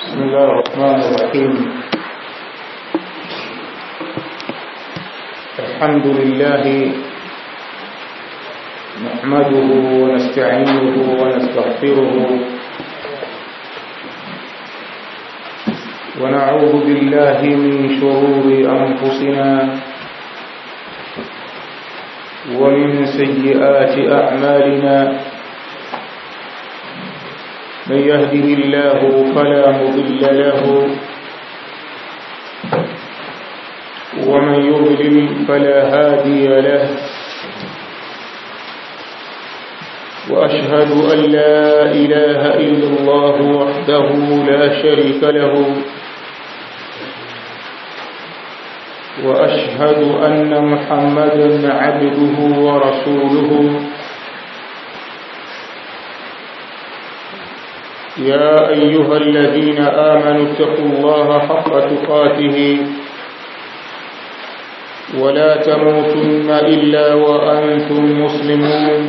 بسم الله الرحمن الرحيم الحمد لله نحمده ونستعينه ونستغفره ونعوذ بالله من شرور أنفسنا ومن سيئات أعمالنا من يهده الله فلا مضل له ومن يضلل فلا هادي له وأشهد أن لا إله إلا الله وحده لا شريك له وأشهد أن محمدا عبده ورسوله يا أيها الذين آمنوا اتقوا الله حق تقاته ولا تموتن إلا وأنتم مسلمون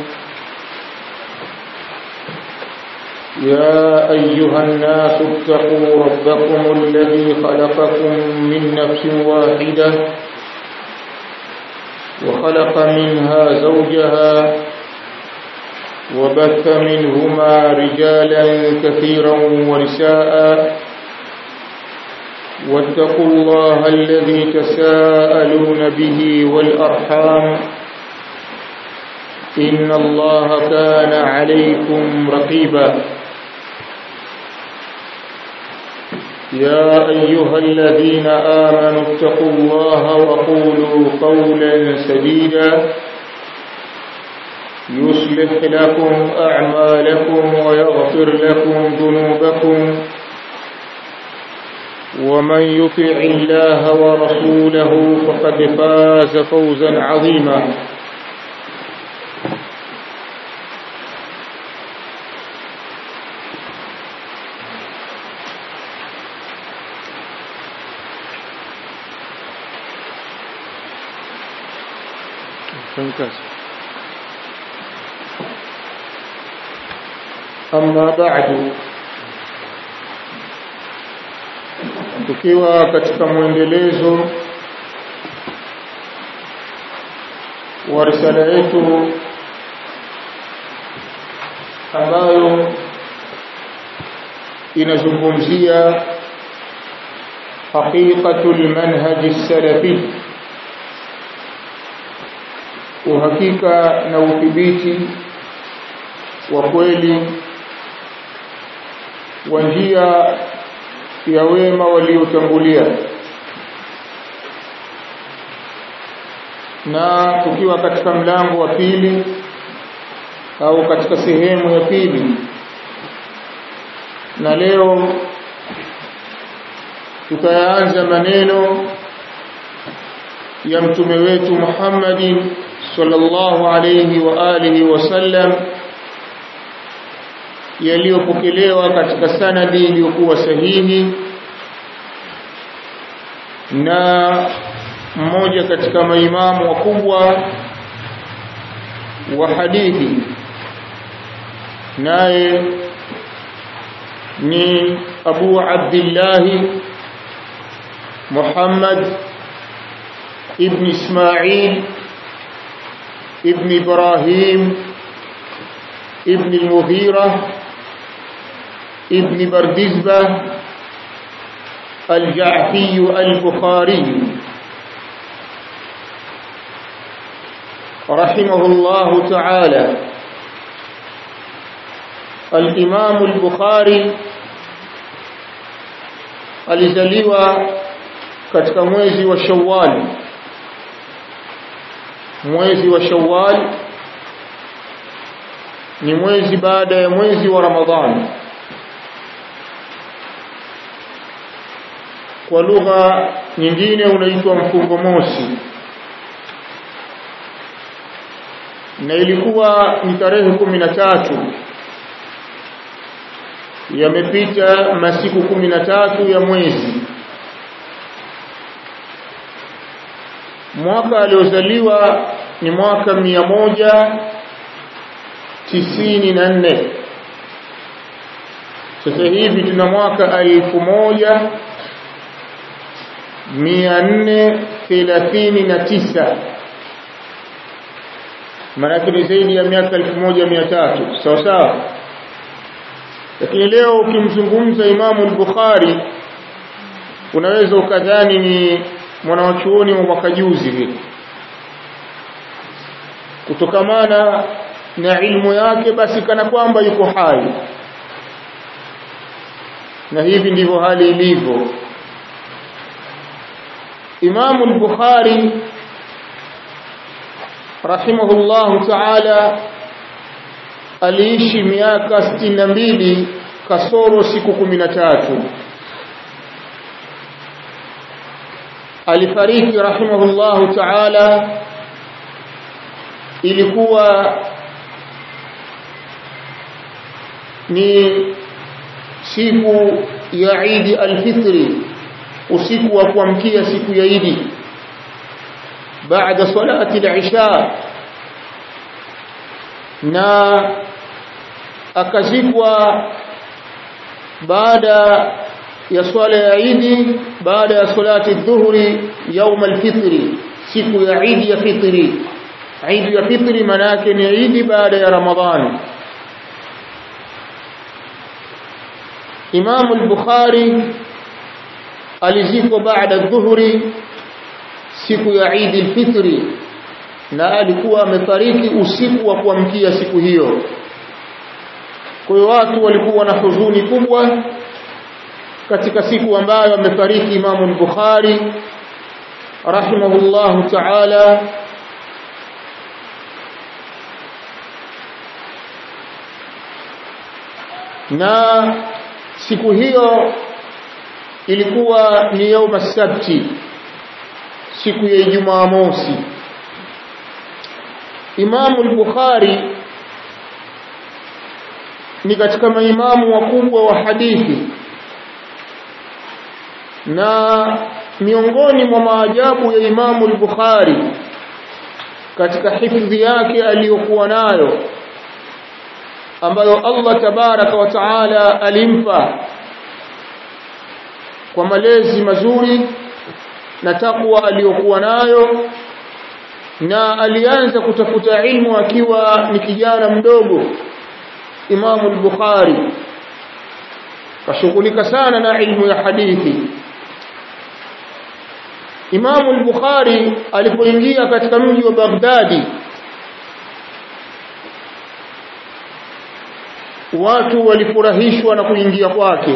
يا أيها الناس اتقوا ربكم الذي خلقكم من نفس واحدة وخلق منها زوجها وبث منهما رجالا كثيرا ونساء واتقوا الله الذي تساءلون به والأرحام إن الله كان عليكم رقيبا يا أيها الذين آمنوا اتقوا الله وقولوا قولا سديدا يصلح لكم أعمالكم ويغفر لكم ذنوبكم ومن يطع الله ورسوله فقد فاز فوزا عظيما Fantastic. Amma ba'du tukiwa katika mwendelezo wa risala yetu ambayo inazungumzia haqiqatul manhaj salafi uhakika na udhibiti wa kweli wa njia ya wema waliotangulia na tukiwa katika mlango wa pili au katika sehemu ya pili na leo tutayaanza maneno ya mtume wetu Muhammadin sallallahu alayhi wa alihi wasallam yaliyopokelewa katika sanadi iliyokuwa sahihi na mmoja katika maimamu wakubwa wa hadithi naye ni Abu Abdullah Muhammad ibn Ismail ibn Ibrahim ibn al-Mughira ابن بردزبة الجعفي البخاري رحمه الله تعالى الإمام البخاري alizaliwa katika mwezi wa Shawwal mwezi wa Shawwal ni mwezi baada ya mwezi wa Ramadhani kwa lugha nyingine unaitwa mfungo mosi na ilikuwa ni tarehe kumi na tatu yamepita masiku kumi na tatu ya mwezi mwaka aliozaliwa ni mwaka mia moja tisini na nne sasa hivi tuna mwaka elfu moja mia nne thelathini na tisa maanake ni zaidi ya miaka elfu moja mia tatu sawa sawa lakini leo ukimzungumza Imamu al-Bukhari unaweza ukadhani ni mwanawachuoni wa mwaka juzi vile kutokamana na ilmu yake basi kana kwamba yuko hai na hivi ndivyo hali ilivyo Imamu al-Bukhari rahimahullahu ta'ala aliishi miaka 62 kasoro siku 13 alifariki rahimahullahu ta'ala ilikuwa ni siku ya Eid al-Fitri usiku wa kuamkia siku ya Eid baada salati al-Isha na akazikwa baada ya swala ya Eid baada ya salati dhuhuri يوم الفطر siku ya Eid ya fitri Eid ya fitri manake ni Eid baada ya Ramadhani Imam al-Bukhari alizikwa baada dhuhuri siku ya Eid al-Fitri na alikuwa amefariki usiku wa kuamkia siku hiyo kwa hiyo watu walikuwa na huzuni kubwa katika siku ambayo amefariki Imam al-Bukhari rahimahullahu ta'ala na siku hiyo ilikuwa ni yauma sabti siku ya Ijumaa mosi Imamu al-Bukhari ni katika maimamu wakubwa wa hadithi na miongoni mwa maajabu ya Imamu al-Bukhari katika hifadhi yake aliyokuwa nayo ambayo Allah tabaraka wa taala alimpa kwa malezi mazuri na takwa aliyokuwa nayo na alianza kutafuta ilmu akiwa ni kijana mdogo Imam al-Bukhari kashughulika sana na ilmu ya hadithi Imam al-Bukhari alipoingia katika mji wa Baghdadi watu walifurahishwa na kuingia kwake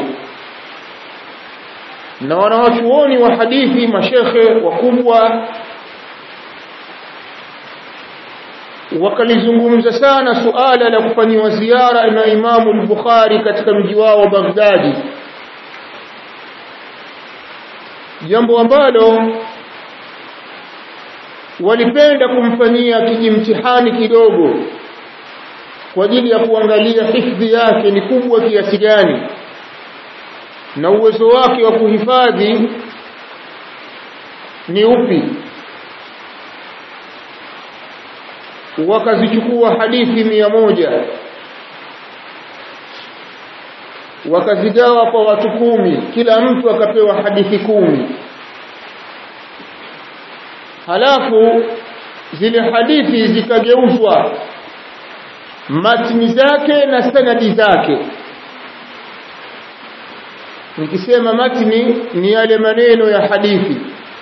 na wanawachuoni wa hadithi mashekhe wakubwa wakalizungumza sana suala la kufanyiwa ziara na Imamu al-Bukhari katika mji wao wa Baghdadi jambo ambalo walipenda kumfanyia kijimtihani kidogo kwa ajili ya kuangalia hifadhi yake ni kubwa kiasi gani na uwezo wake wa kuhifadhi ni upi wakazichukua hadithi mia moja wakazigawa kwa watu kumi kila mtu akapewa hadithi kumi halafu zile hadithi zikageuzwa matni zake na sanadi zake nikisema matni ni yale maneno ya hadithi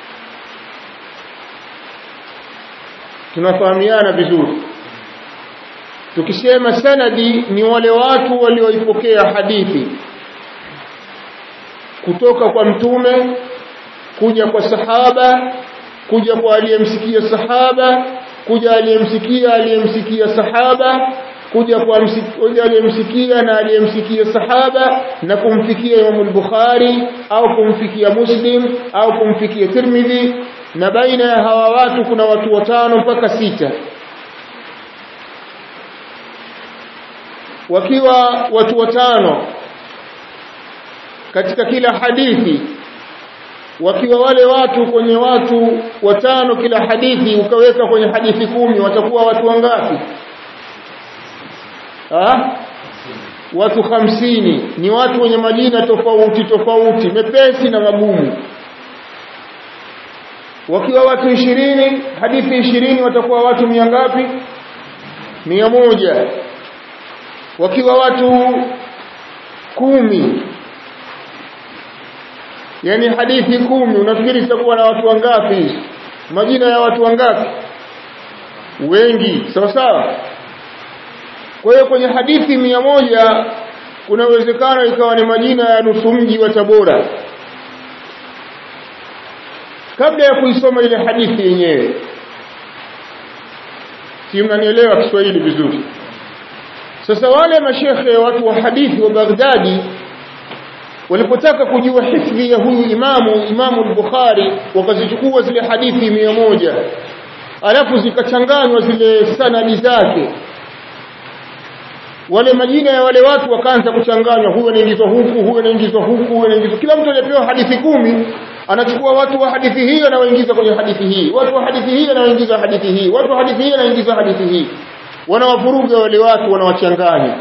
tunafahamiana vizuri tukisema sanadi ni wale watu walioipokea hadithi kutoka kwa mtume kuja kwa sahaba kuja kwa aliyemsikia sahaba kuja aliyemsikia aliyemsikia sahaba kuja kwa kuja aliyemsikia na aliyemsikia sahaba na kumfikia Imam al-Bukhari au kumfikia Muslim au kumfikia Tirmidhi na baina ya hawa watu kuna watu watano mpaka sita wakiwa watu watano katika kila hadithi wakiwa wale watu kwenye watu watano kila hadithi ukaweka kwenye hadithi kumi watakuwa watu wangapi ha? watu hamsini ni watu wenye majina tofauti tofauti mepesi na magumu wakiwa watu ishirini hadithi ishirini watakuwa watu mia ngapi mia moja wakiwa watu kumi yani hadithi kumi unafikiri zitakuwa na watu wangapi majina ya watu wangapi wengi sawa sawa kwa hiyo kwenye hadithi mia moja kuna uwezekano ikawa ni majina ya nusu mji wa Tabora kabla ya kuisoma ile hadithi yenyewe si mnanielewa Kiswahili vizuri sasa wale mashekhe watu wa hadithi wa Baghdadi walipotaka kujua hifdhi ya huyu imamu imamu al-Bukhari wakazichukua zile hadithi mia moja alafu zikachanganywa zile sanadi zake wale majina ya wale watu wakaanza kuchanganywa huyu anaingizwa huku huyu anaingizwa huku huyu anaingizwa kila mtu aliyepewa hadithi kumi anachukua watu wa hadithi hii anawaingiza kwenye hadithi hii watu wa hadithi hii anawaingiza hadithi hii watu wa hadithi hii anaingiza hadithi hii wanawavuruga wale watu wanawachanganya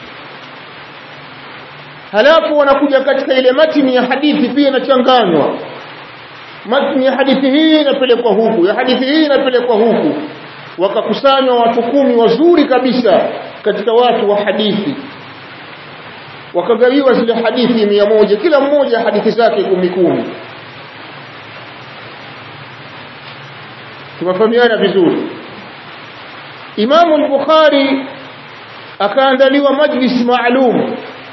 halafu wanakuja katika ile matini ya hadithi pia inachanganywa matini ya hadithi hii inapelekwa huku ya hadithi hii inapelekwa huku wakakusanywa watu kumi wazuri kabisa katika watu wa hadithi wakagawiwa zile hadithi mia moja kila mmoja hadithi zake kumi kumi tumefahamiana vizuri Imamu al-Bukhari akaandaliwa majlis maalum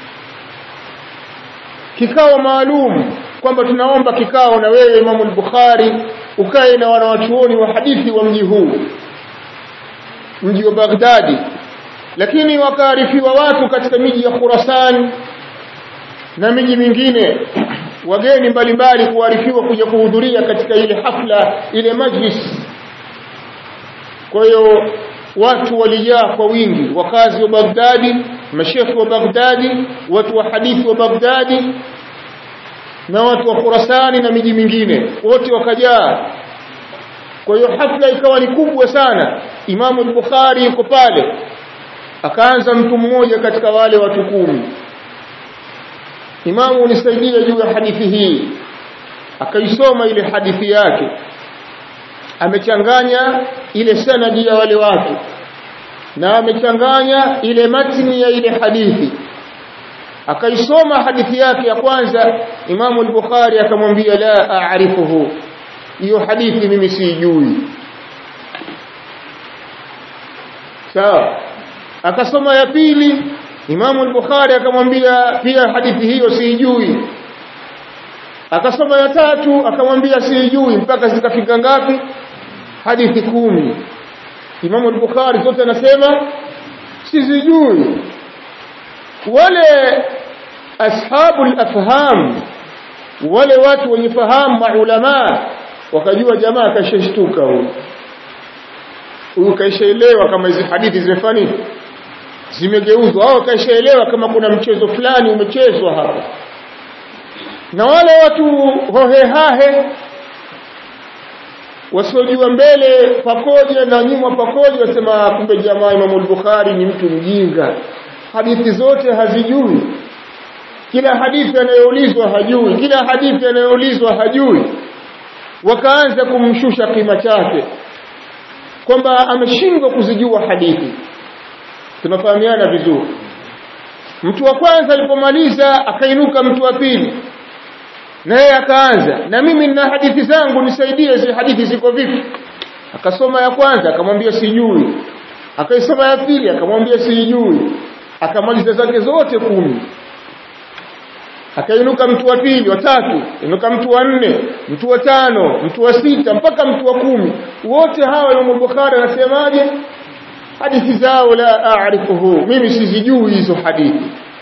kikao maalum kwamba tunaomba kikao na wewe Imamu al-Bukhari ukae na wanawachuoni wa hadithi wa mji huu mji wa Baghdadi lakini wakaarifiwa watu katika miji ya Khurasan na miji mingine wageni mbalimbali kuarifiwa kuja kuhudhuria katika ile hafla ile majlis kwa hiyo watu walijaa kwa wingi wakazi wa Baghdadi mashekhi wa Baghdadi watu wa hadithi wa Baghdadi na watu wa Khurasani na miji mingine wote wakajaa kwa hiyo hafla ikawa ni kubwa sana Imamu al-Bukhari yuko pale akaanza mtu mmoja katika wale watu kumi Imamu unisaidia juu ya hadithi hii akaisoma ile hadithi yake amechanganya ile sanadi ya wale watu na amechanganya ile matni ya ile hadithi akaisoma hadithi yake ya kwanza Imamu al-Bukhari akamwambia la a'rifuhu hiyo hadithi mimi siijui sawa akasoma ya pili Imamu al-Bukhari akamwambia pia hadithi hiyo siijui akasoma ya tatu akamwambia siijui mpaka zikafika ngapi hadithi kumi Imamu al-Bukhari zote anasema sizijui wale ashabu al-afham wale watu wenye fahamu maulama wakajua jamaa kashashtuka huyu huyu kaishaelewa kama hizi hadithi zimefanya zimegeuzwa au kaishaelewa kama kuna mchezo fulani umechezwa hapa na wale watu hohehahe wasiojua mbele pakoja na nyuma pakoja wasema kumbe jamaa Imam al-Bukhari ni mtu mjinga hadithi zote hazijui kila hadithi anayoulizwa hajui kila hadithi anayoulizwa hajui wakaanza kumshusha kima chake kwamba ameshindwa kuzijua hadithi tunafahamiana vizuri mtu wa kwanza alipomaliza akainuka mtu wa pili naye akaanza na mimi nina hadithi zangu nisaidie zile hadithi ziko vipi akasoma ya kwanza akamwambia sijui akaisoma ya pili akamwambia sijui akamaliza zake zote kumi akainuka mtu wa pili wa tatu inuka mtu wa nne mtu wa tano mtu wa sita mpaka mtu wa kumi wote hawa Imam Bukhari anasemaje hadithi zao la aarifuhu mimi sizijui hizo hadithi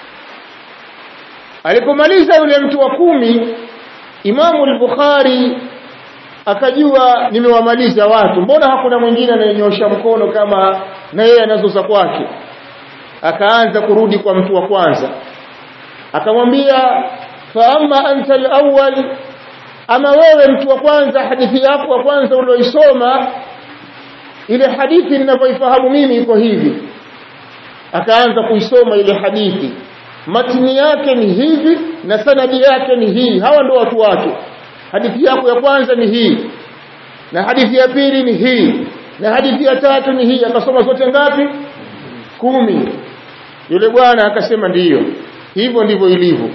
alipomaliza yule mtu wa kumi Imamu al-Bukhari akajua nimewamaliza watu mbona hakuna mwingine anayenyosha mkono kama na yeye anazoza kwake akaanza kurudi kwa mtu wa kwanza akamwambia fa amma anta al-awwal ama wewe mtu wa kwanza hadithi yako wa kwanza ulioisoma ile hadithi ninavyoifahamu mimi iko hivi akaanza kuisoma ile hadithi matini yake ni hivi na sanadi yake ni hii hawa ndio watu wake hadithi yako ya kwanza ni hii na hadithi ya pili ni hii na hadithi ya tatu ni hii akasoma zote ngapi kumi yule bwana akasema ndiyo hivyo ndivyo ilivyo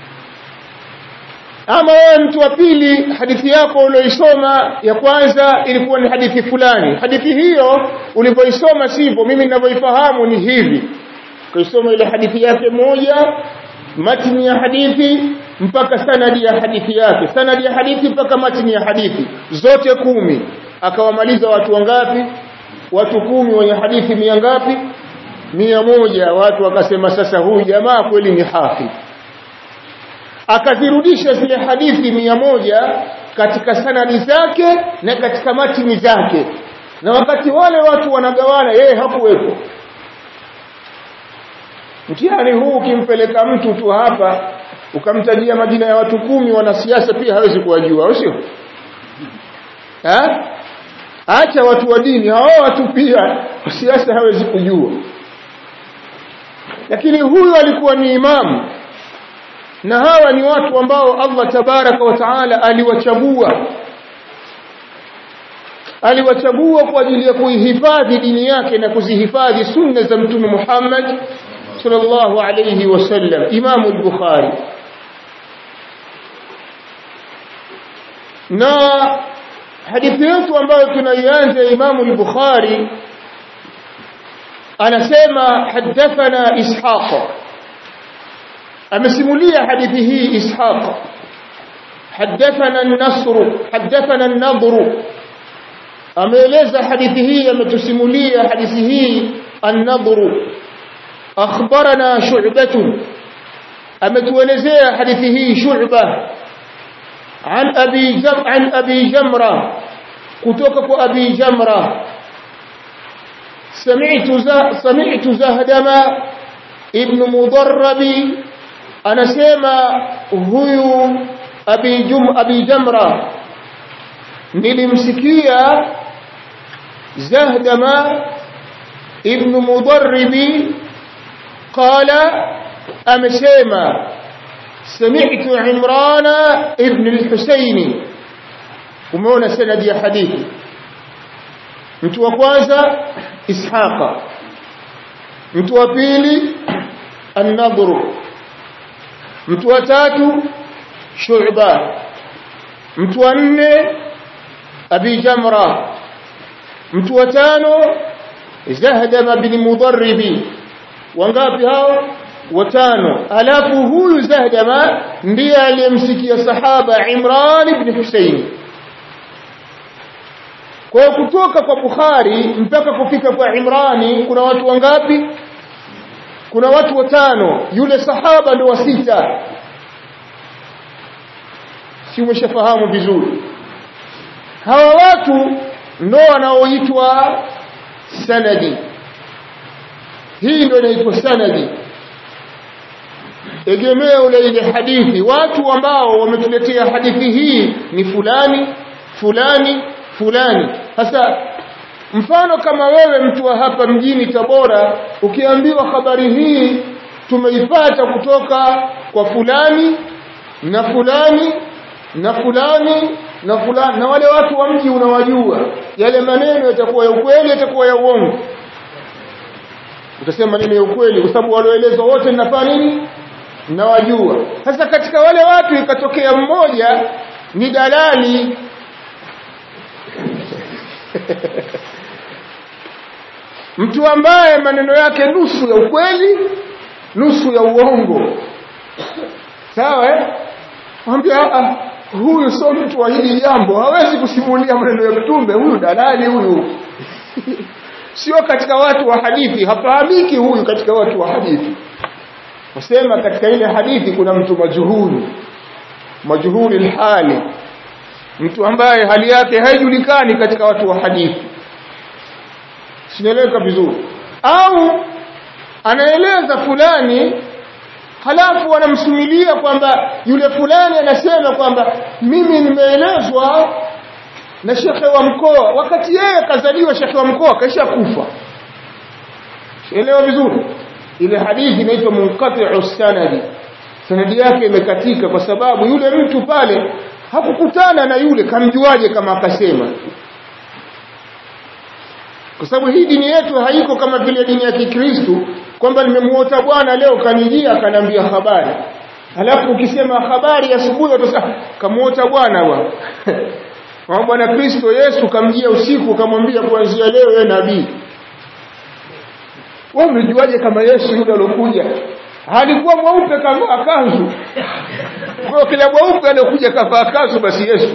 ama wewe mtu wa pili hadithi yako ulioisoma ya kwanza ilikuwa ni hadithi fulani hadithi hiyo ulivyoisoma sivyo mimi ninavyoifahamu ni hivi kuisoma ile hadithi yake moja matini ya hadithi mpaka sanadi ya hadithi yake sanadi ya hadithi mpaka matini ya hadithi zote kumi akawamaliza watu wangapi watu kumi wenye hadithi mia ngapi mia moja watu wakasema sasa huyu jamaa kweli ni hafidh akazirudisha zile hadithi mia moja katika sanadi zake na katika matini zake na wakati wale watu wanagawana yeye hakuwepo mtihani huu ukimpeleka mtu tu hapa ukamtajia majina ya watu kumi wanasiasa pia hawezi kuwajua au sio acha watu wa dini hao watu pia siasa hawezi kujua lakini huyu alikuwa ni imamu na hawa ni watu ambao Allah tabaraka wa taala aliwachagua aliwachagua kwa ajili ya kuihifadhi dini yake na kuzihifadhi sunna za mtume Muhammad sallallahu alayhi wasallam Imam al-Bukhari na hadithi yetu ambayo tunaianza Imam al-Bukhari anasema hadathana Ishaq amesimulia hadithi hii Ishaq حدثنا النصر حدثنا النضر ameeleza hadithi hii ametusimulia hadithi hii an-nadr akhbarana shu'bah ametuelezea hadithi hii shu'bah an abi jam an abi jamra kutoka kwa abi jamra sami'tu sami'tu zahdama ibn mudarrab anasema huyu abi jum abi jamra nilimsikia zahdama ibn mudarribi qala amesema sami'tu imrana ibn al-husaini umeona sanadi ya hadithi mtu wa kwanza ishaqa mtu wa pili an-nadr mtu wa tatu shu'ba mtu wa nne abi jamra mtu wa tano zahdama bin mudarribi wangapi hao watano alafu huyu zahdama ndiye aliyemsikia sahaba imran ibn husayn kwa kutoka kwa bukhari mpaka kufika kwa imrani kuna watu wangapi kuna watu watano yule sahaba ndio wa sita si umeshafahamu vizuri hawa watu ndo wanaoitwa sanadi hii ndio inaitwa sanadi egemeo la ile hadithi watu ambao wametuletea hadithi hii ni fulani fulani fulani sasa mfano kama wewe mtu wa hapa mjini Tabora ukiambiwa habari hii tumeipata kutoka kwa fulani na fulani na fulani na fulani na wale watu wa mji unawajua yale maneno yatakuwa ya ukweli yatakuwa ya uongo utasema maneno ya ukweli kwa sababu walioelezwa wote ninafanya nini nawajua sasa katika wale watu ikatokea mmoja ni dalali mtu ambaye maneno yake nusu ya ukweli nusu ya uongo sawa eh mwambia ah huyu sio mtu wa hili jambo hawezi kusimulia maneno ya mtume huyu dalali huyu sio katika watu wa hadithi hafahamiki huyu katika watu wa hadithi wasema katika ile hadithi kuna mtu majuhuli majuhuli hali mtu ambaye hali yake haijulikani katika watu wa hadithi sinaeleweka vizuri au anaeleza fulani halafu wanamsimulia kwamba yule fulani anasema kwamba mimi nimeelezwa na shekhe wa mkoa wakati yeye kazaliwa shekhe wa mkoa kaisha kufa elewa vizuri ile hadithi inaitwa munqati'u sanadi sanadi yake imekatika kwa sababu yule mtu pale hakukutana na yule kamjuaje kama akasema kwa sababu hii dini yetu haiko kama vile dini ya Kikristo kwamba nimemuota bwana leo kanijia akaniambia habari Halafu ukisema habari asubuhi utasema kamuota bwana bwana. Kwa bwana Kristo Yesu kamjia usiku kamwambia kuanzia leo yeye nabii. Wewe umejuaje kama Yesu yule alokuja? Alikuwa mweupe kavaa kanzu. Kwa kila mweupe alokuja kavaa kanzu basi Yesu.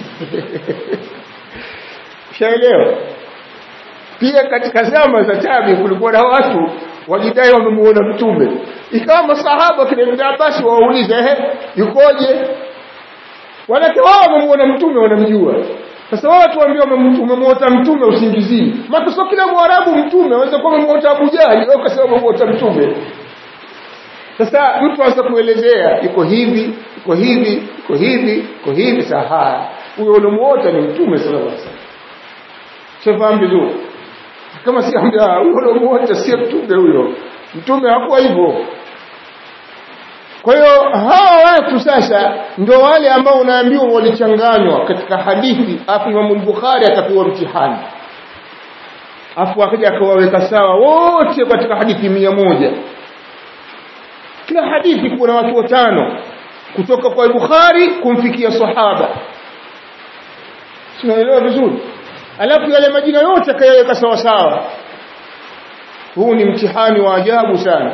Shaelewa? Pia katika zama za tabi kulikuwa na watu wajidai wamemuona mtume ikawa masahaba kile Ibn Abbas waulize ehe yukoje wanake wao wamemuona mtume wanamjua sasa wao watu waambia umemuota mtume usingizini maana sio kila mwarabu mtume anaweza kuwa umemuota Abu Jahali au kasema umemuota mtume sasa mtu anaweza kuelezea iko hivi iko hivi iko hivi iko hivi saha huyo unamuota ni mtume sallallahu alaihi wasallam shafahamu vizuri kama si ambia huyo unamuota si mtume huyo mtume hakuwa hivyo kwa hiyo hawa watu sasa ndio wale ambao unaambiwa walichanganywa katika hadithi afu Imam Bukhari akapewa mtihani afu akaja akawaweka sawa wote katika hadithi mia moja kila hadithi kuna watu watano kutoka kwa Bukhari kumfikia sahaba tunaelewa vizuri alafu yale majina yote akayaweka sawa sawa huu ni mtihani wa ajabu sana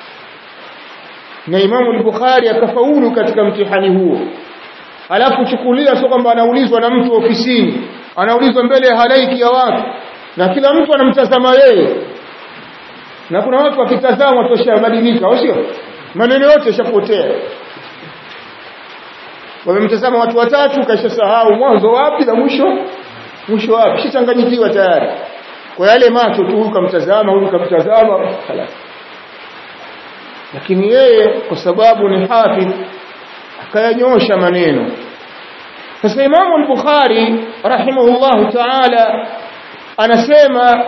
na Imamu al-Bukhari akafaulu katika mtihani huo alafu chukulia sio kwamba anaulizwa na mtu ofisini anaulizwa mbele ya halaiki ya watu na kila mtu anamtazama yeye na kuna watu wakitazama toshabadilika au sio maneno yote yashapotea wamemtazama watu watatu kaisha sahau mwanzo wapi na mwisho mwisho wapi shichanganyikiwa tayari kwa yale macho tu huyu kamtazama huyu kamtazama خلاص lakini yeye kwa sababu ni hafidh akayanyosha maneno sasa Imam al-Bukhari rahimahullahu ta'ala anasema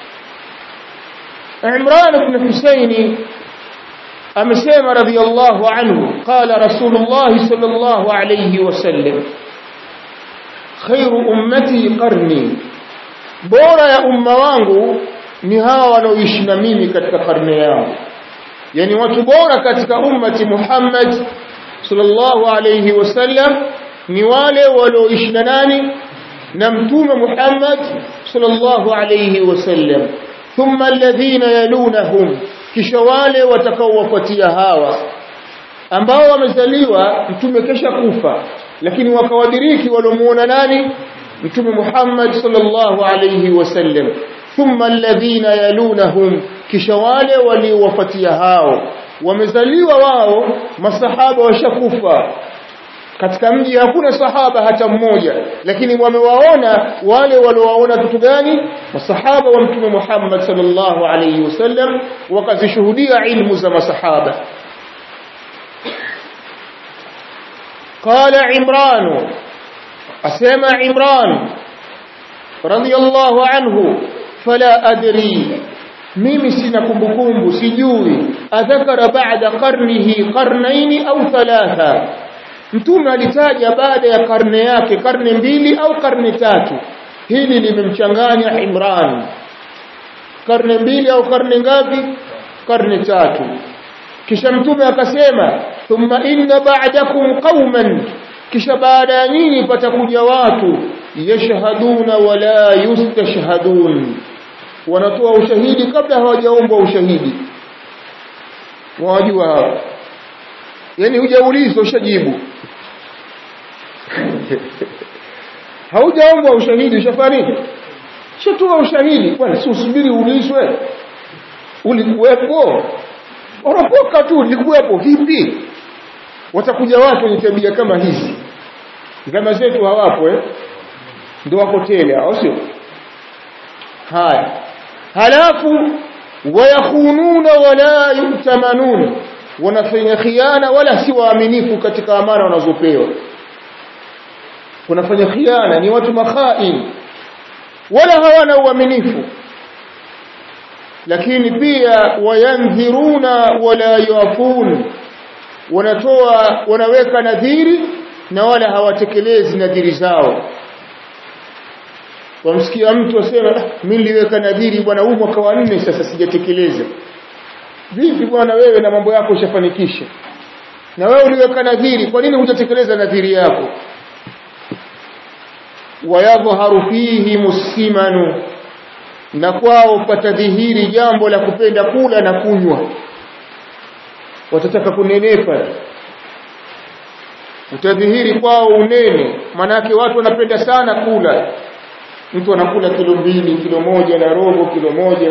Imran ibn Husaini amesema radiyallahu anhu qala Rasulullah sallallahu alayhi wasallam khairu ummati qarni bora ya umma wangu ni hawa wanaoishi na mimi katika karne yao yani watu bora katika ummati Muhammad sallallahu alayhi wasallam ni wale walioishi na nani na mtume Muhammad sallallahu alayhi wasallam thumma alladhina yalunahum kisha wale watakaowafuatia hawa ambao wamezaliwa mtume kesha kufa lakini wakawadiriki waliomuona nani mtume Muhammad sallallahu alayhi wasallam thumma alladhina yalunahum kisha wale waliowafuatia hao wamezaliwa wao masahaba washakufa katika mji hakuna sahaba hata mmoja lakini wamewaona wale waliowaona kitu gani masahaba wa mtume Muhammad sallallahu alayhi wasallam wakazishuhudia ilmu za masahaba قال عمران أسمع عمران رضي الله عنه فلا أدري mimi sina kumbukumbu sijui adhakara baada qarnihi qarnaini au thalatha mtume alitaja baada ya karne yake karne mbili au karne tatu hili limemchanganya Imran karne mbili au karne ngapi karne tatu kisha mtume akasema thumma inna ba'dakum qauman kisha baada ya nyinyi patakuja watu yashhaduna wala yustashhadun wanatoa ushahidi kabla hawajaombwa ushahidi wajua hapo yani hujaulizwa ushajibu haujaombwa ushahidi ushafariki shatoa ushahidi bwana si usubiri uulizwe ulikuwepo unapoka tu ulikuwepo vipi watakuja watu wenye tabia kama hizi zama zetu hawapo eh ndio wako tele au sio haya halafu wayakhununa wala yutamanun wanafanya khiana wala si waaminifu katika amana wanazopewa wanafanya khiana ni watu makhain wala hawana uaminifu lakini pia wayandhiruna wala yafun wanatoa wanaweka nadhiri na wala hawatekelezi nadhiri zao wamsikia mtu asema mimi niliweka nadhiri bwana huu mwaka wa nne sasa sijatekeleza vipi bwana wewe na mambo yako ushafanikisha na wewe uliweka nadhiri kwa nini hujatekeleza nadhiri yako wayadhharu fihi muslimanu na kwao patadhihiri jambo la kupenda kula na kunywa watataka kunenepa utadhihiri kwao unene manake watu wanapenda sana kula mtu anakula kilo mbili kilo moja na robo kilo moja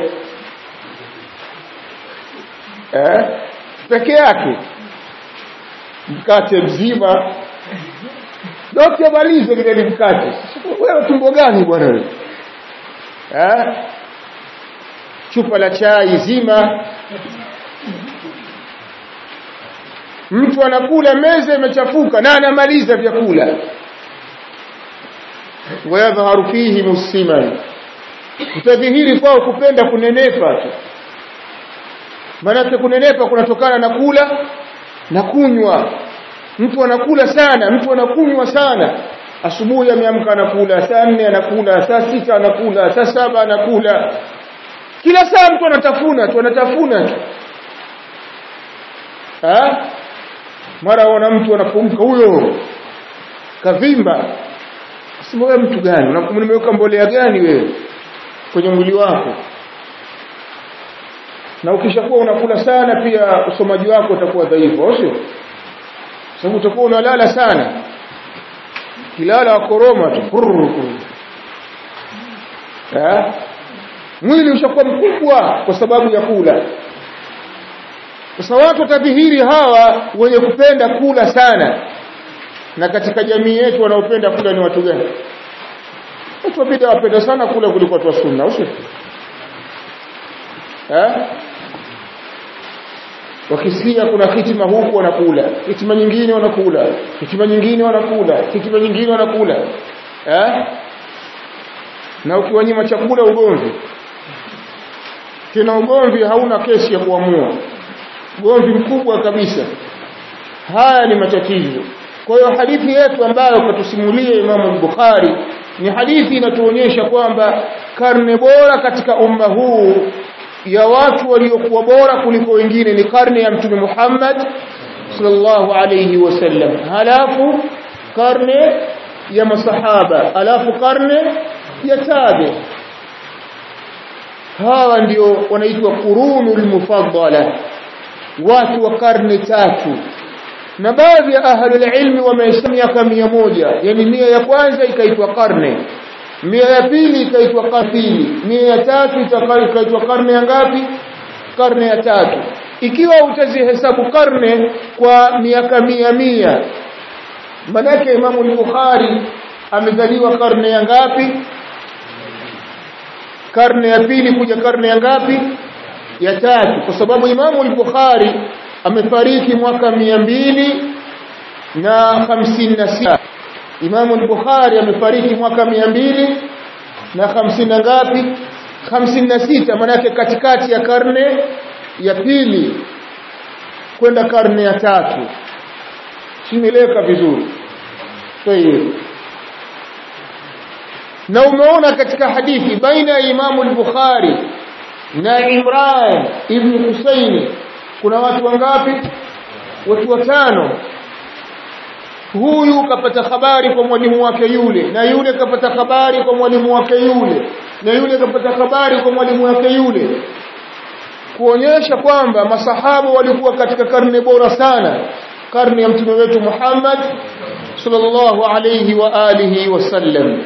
eh peke yake mkate mzima dokta malize vile ni mkate wewe tumbo gani bwana wewe eh chupa la chai zima mtu anakula meza imechafuka na anamaliza vyakula wayadhharu fihi musliman utadhihiri kwao kupenda kunenepa tu maanake kunenepa kunatokana na kula na kunywa mtu anakula sana mtu anakunywa sana asubuhi ameamka anakula saa nne anakula saa sita anakula saa saba anakula kila saa mtu anatafuna tu anatafuna tu ha? mara wana mtu anapumka huyo kavimba sema wewe mtu gani nimeweka mbolea gani wewe kwenye mwili wako na ukishakuwa unakula sana pia usomaji wako utakuwa dhaifu sio sababu utakuwa unalala sana kilala wa koroma tu eh mwili ushakuwa mkubwa kwa sababu ya kula sasa watu watadhihiri hawa wenye kupenda kula sana na katika jamii yetu wanaopenda kula ni watu gani watu wa bid'a wapenda sana kula kuliko watu wa sunna usio eh wakisikia kuna hitima huku wanakula hitima nyingine wanakula hitima nyingine wanakula hitima nyingine wanakula eh na ukiwanyima chakula ugomvi tena ugomvi hauna kesi ya kuamua ugomvi mkubwa kabisa haya ni matatizo kwa hiyo hadithi yetu ambayo katusimulia Imam Bukhari ni hadithi inatuonyesha kwamba karne bora katika umma huu ya watu waliokuwa bora kuliko wengine ni karne ya Mtume Muhammad sallallahu alayhi wasallam halafu karne ya masahaba halafu karne ya tabi hawa ndio wanaitwa qurunul mufaddala watu wa karne tatu na baadhi ya ahlul ilmi wamehesabu miaka mia moja yani mia ya kwanza ikaitwa karne mia ya pili ikaitwa karne mia ya tatu ikaitwa karne ya ngapi karne ya tatu ikiwa utazihesabu karne kwa miaka mia mia manake imamu al-bukhari amezaliwa karne ya ngapi karne ya pili kuja karne ya ngapi ya tatu kwa sababu imamu al-bukhari amefariki mwaka mia mbili na hamsini na sita Imamu al-Bukhari amefariki mwaka mia mbili na hamsini na ngapi hamsini na sita manake katikati ya karne ya pili kwenda karne ya tatu simeleka vizuri tayeb na umeona katika hadithi baina ya Imamu al-Bukhari na Imran ibn Husaini kuna watu wangapi watu watano huyu kapata habari kwa mwalimu wake yule na yule kapata habari kwa mwalimu wake yule na yule kapata habari kwa mwalimu wake yule kuonyesha kwamba masahaba walikuwa katika karne bora sana karne ya mtume wetu Muhammad sallallahu alayhi wa alihi wasallam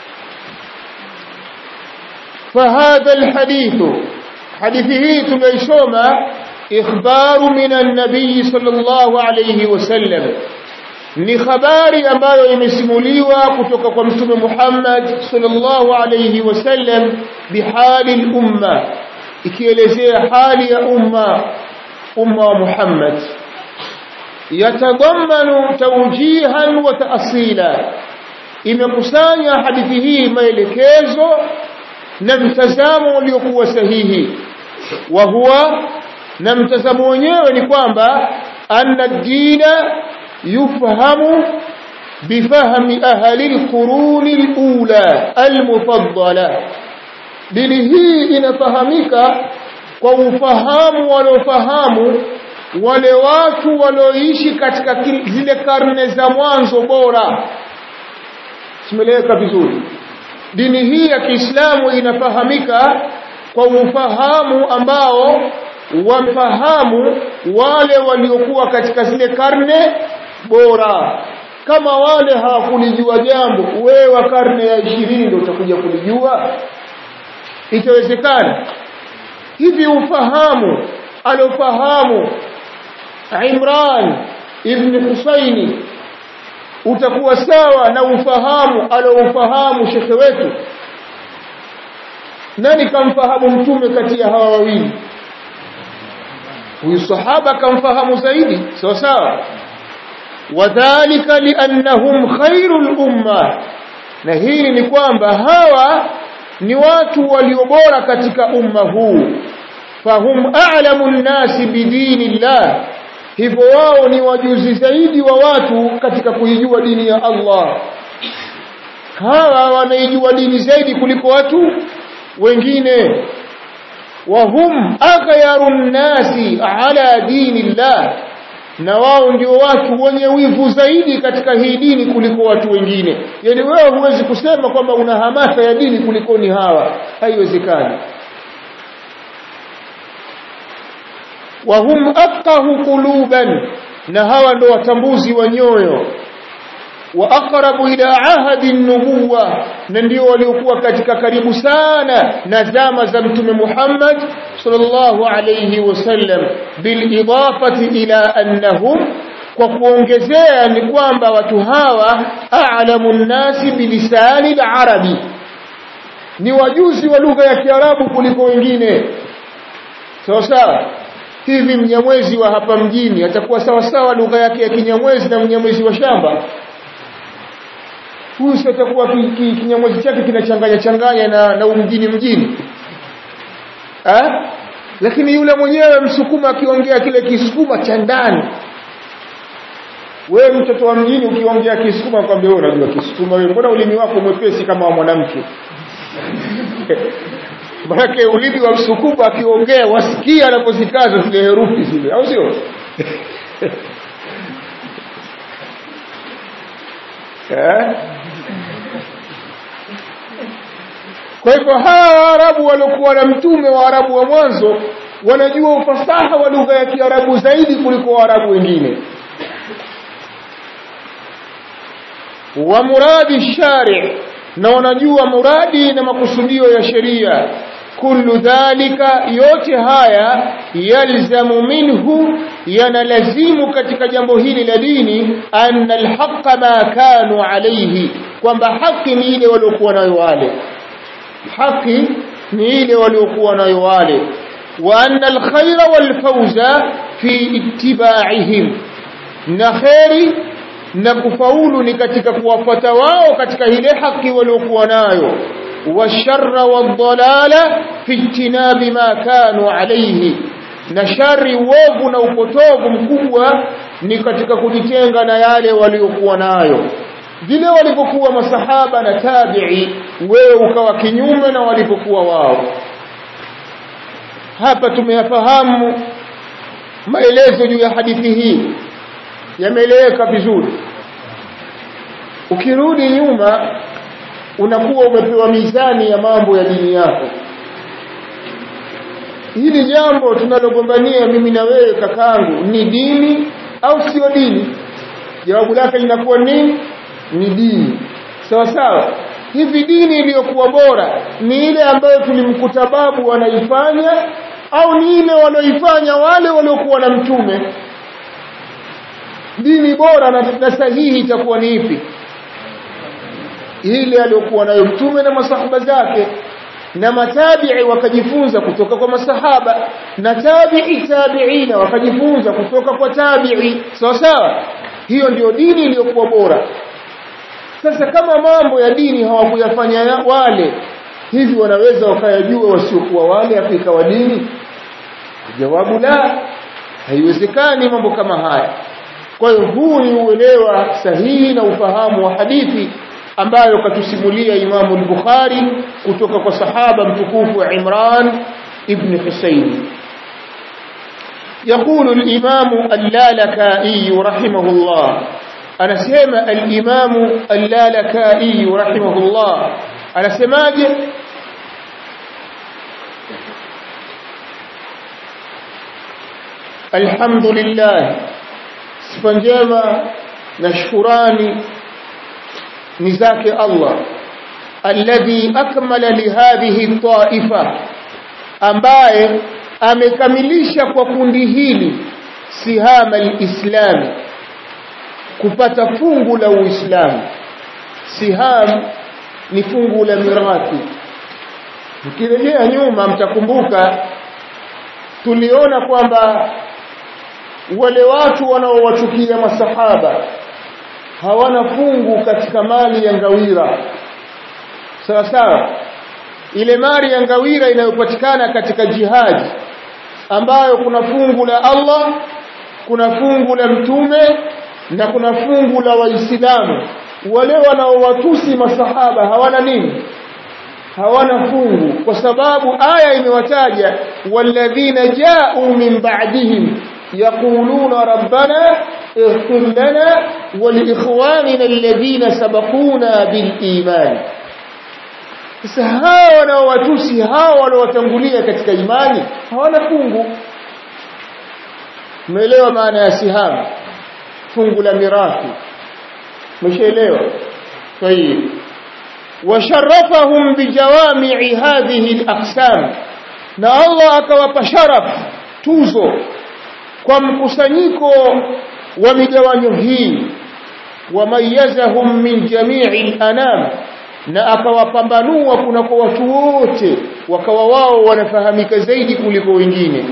فهذا الحديث حديثه تليشوما إخبار من النبي صلى الله عليه وسلم ni habari ambayo imesimuliwa kutoka kwa mtume Muhammad sallallahu alayhi wasallam bihali al-umma ikielezea hali ya umma umma wa Muhammad yatadammanu tawjihan wa ta'sila imekusanya hadithi hii maelekezo na mtazamo uliokuwa sahihi wa huwa na mtazamo wenyewe ni kwamba anna dina yufhamu bifahmi ahli alquruni alula almufaddala dini hii inafahamika kwa ufahamu waliofahamu wale watu walioishi katika zile karne za mwanzo bora simeleweka vizuri dini hii ya Kiislamu inafahamika kwa ufahamu ambao wamefahamu wale waliokuwa katika zile karne bora kama wale hawakulijua jambo wewe wa karne ya ishirini ndio utakuja kulijua itawezekana hivi ufahamu alofahamu Imran ibn Husaini utakuwa sawa na ufahamu aloufahamu shekhe wetu nani kamfahamu mtume kati ya hawa wawili huyu sahaba kamfahamu zaidi sawa sawa wadhālika liannahum khairul umma na hili ni kwamba hawa ni watu waliobora katika umma huu fahum a'lamu nnasi bidinillah hivyo wao ni wajuzi zaidi wa watu katika kuijua dini ya Allah hawa wanaijua dini zaidi kuliko watu wengine wahum aghyaru nnasi ala dinillah na wao ndio watu wenye wivu zaidi katika hii dini kuliko watu wengine yani wewe huwezi kusema kwamba una hamasa ya dini kuliko ni hawa haiwezekani wahum afqahu quluban na hawa ndo watambuzi wa nyoyo wa aqrabu ila ahadi nubuwa na ndio waliokuwa katika karibu sana na zama za mtume Muhammad sallallahu alayhi wasallam bil idafati ila annahum kwa kuongezea ni kwamba watu hawa a'lamu nnasi bilisani al-arabi ni wajuzi wa lugha ya Kiarabu kuliko wengine sawa sawa hivi mnyamwezi wa hapa mjini atakuwa sawa sawa lugha yake ya kinyamwezi na mnyamwezi wa shamba huyu atakuwa kinyamwezi chake kinachanganya changanya na, na umjini mjini ha? lakini yule mwenyewe msukuma akiongea kile kisukuma cha ndani wewe mtoto wa mjini ukiongea kisukuma kwambia wewe unajua kisukuma wewe mbona ulimi wako mwepesi kama wa mwanamke Maanake ulimi wa msukuma akiongea wasikia anapozikaza zile herufi zile au sio eh kwa hivyo hawa waarabu waliokuwa na mtume wa arabu wa mwanzo wanajua ufasaha wa lugha ya kiarabu zaidi kuliko waarabu wengine wa muradi shari na wanajua muradi na makusudio ya sheria kullu dhalika yote haya yalzamu minhu yanalazimu katika jambo hili la dini anna alhaqa ma kanu alayhi kwamba haki ni ile waliokuwa nayo wale haki ni ile waliokuwa nayo wale wa anna alkhayra walfawza fi ittiba'ihim na khairi na kufaulu ni katika kuwafuata wao katika ile haki waliokuwa nayo washarra wadhalala fi ijtinabi ma kanu alayhi na shari uovu na upotovu mkubwa ni katika kujitenga na yale waliokuwa nayo vile walipokuwa masahaba na tabi'i wewe ukawa kinyume na walipokuwa wao hapa tumeyafahamu maelezo juu ya hadithi hii yameeleweka vizuri ukirudi nyuma unakuwa umepewa mizani ya mambo ya dini yako hili jambo tunalogombania mimi na wewe kakangu ni dini au sio dini jawabu lake linakuwa nini ni dini sawa sawa hivi dini iliyokuwa bora ni ile ambayo tulimkuta babu wanaifanya au ni ile wanaoifanya wale waliokuwa na mtume dini bora na, na sahihi itakuwa ni ipi ile aliyokuwa nayo mtume na masahaba zake na matabi'i wakajifunza kutoka kwa masahaba na tabi'i tabi'ina wakajifunza kutoka kwa tabi'i sawa sawa hiyo ndio dini iliyokuwa bora sasa kama mambo ya dini hawakuyafanya wale hivi wanaweza wakayajua wasiokuwa wale afu ikawa dini jawabu la haiwezekani mambo kama haya kwa hiyo huu ni uelewa sahihi na ufahamu wa hadithi ambayo katusimulia Imamu al-Bukhari kutoka kwa sahaba mtukufu wa Imran ibn Husayn يقول الإمام اللالكائي رحمه الله أنا سيما الإمام اللالكائي رحمه الله أنا سيماج الحمد لله سفنجيما نشكراني نزاك الله الذي أكمل لهذه الطائفة ambaye amekamilisha kwa kundi hili sihama alislami kupata fungu la uislamu siham ni fungu la mirathi mkirejea nyuma mtakumbuka tuliona kwamba wale watu wanaowachukia masahaba hawana fungu katika mali ya ngawira sawa sawa ile mali ya ngawira inayopatikana katika jihadi ambayo kuna fungu la Allah kuna fungu la mtume na kuna fungu la waislamu wale wanaowatusi masahaba hawana nini hawana fungu kwa sababu aya imewataja walladhina ja'u min ba'dihim yaquluna rabbana اغفر لنا ولإخواننا الذين سبقونا بالإيمان sasa hawa wanaowatusi hawa wanaowatangulia katika imani hawana fungu umeelewa maana ya sihama fungu la mirathi umeshaelewa طيب وشرفهم بجوامع هذه الاقسام na Allah akawapa sharaf tuzo kwa mkusanyiko wa migawanyo hii wamayazahum min jami'i al-anam na akawapambanua kuna kwa watu wote wakawa wao wanafahamika zaidi kuliko wengine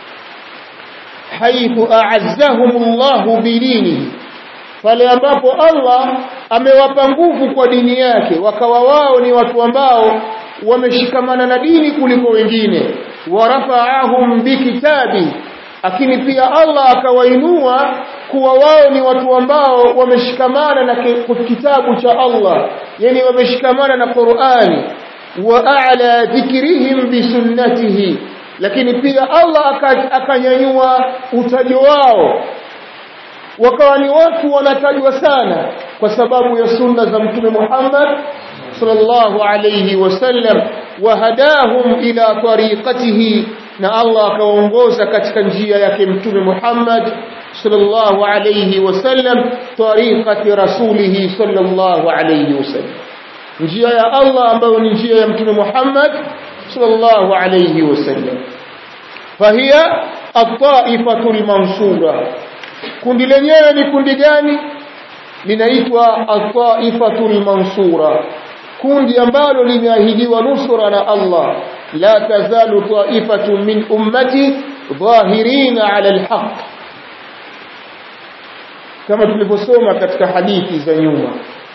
haithu a'azzahumullahu bidinihi pale ambapo Allah amewapa nguvu kwa dini yake wakawa wao ni watu ambao wameshikamana na dini kuliko wengine warafa'ahum bikitabi lakini pia Allah akawainua kuwa wao ni watu ambao wameshikamana na kitabu cha Allah yani wameshikamana na Qur'ani wa a'la dhikrihim bi sunnatihi lakini pia Allah akanyanyua utajo wao wakawa ni watu wanatajwa sana kwa sababu ya sunna za mtume Muhammad sallallahu alayhi wasallam wahadahum ila tariqatihi na Allah akawaongoza katika njia yake mtume Muhammad sallallahu alayhi wasallam tariqati rasulih sallallahu alayhi wasallam njia ya Allah ambayo ni njia ya mtume Muhammad sallallahu alayhi wasallam fahiya at-ta'ifatu al-mansura kundi lenyewe ni kundi gani linaitwa at-ta'ifatu al-mansura kundi ambalo limeahidiwa nusura na Allah la tazalu ta'ifatu min ummati dhahirina 'ala al-haqq kama tulivyosoma katika hadithi za nyuma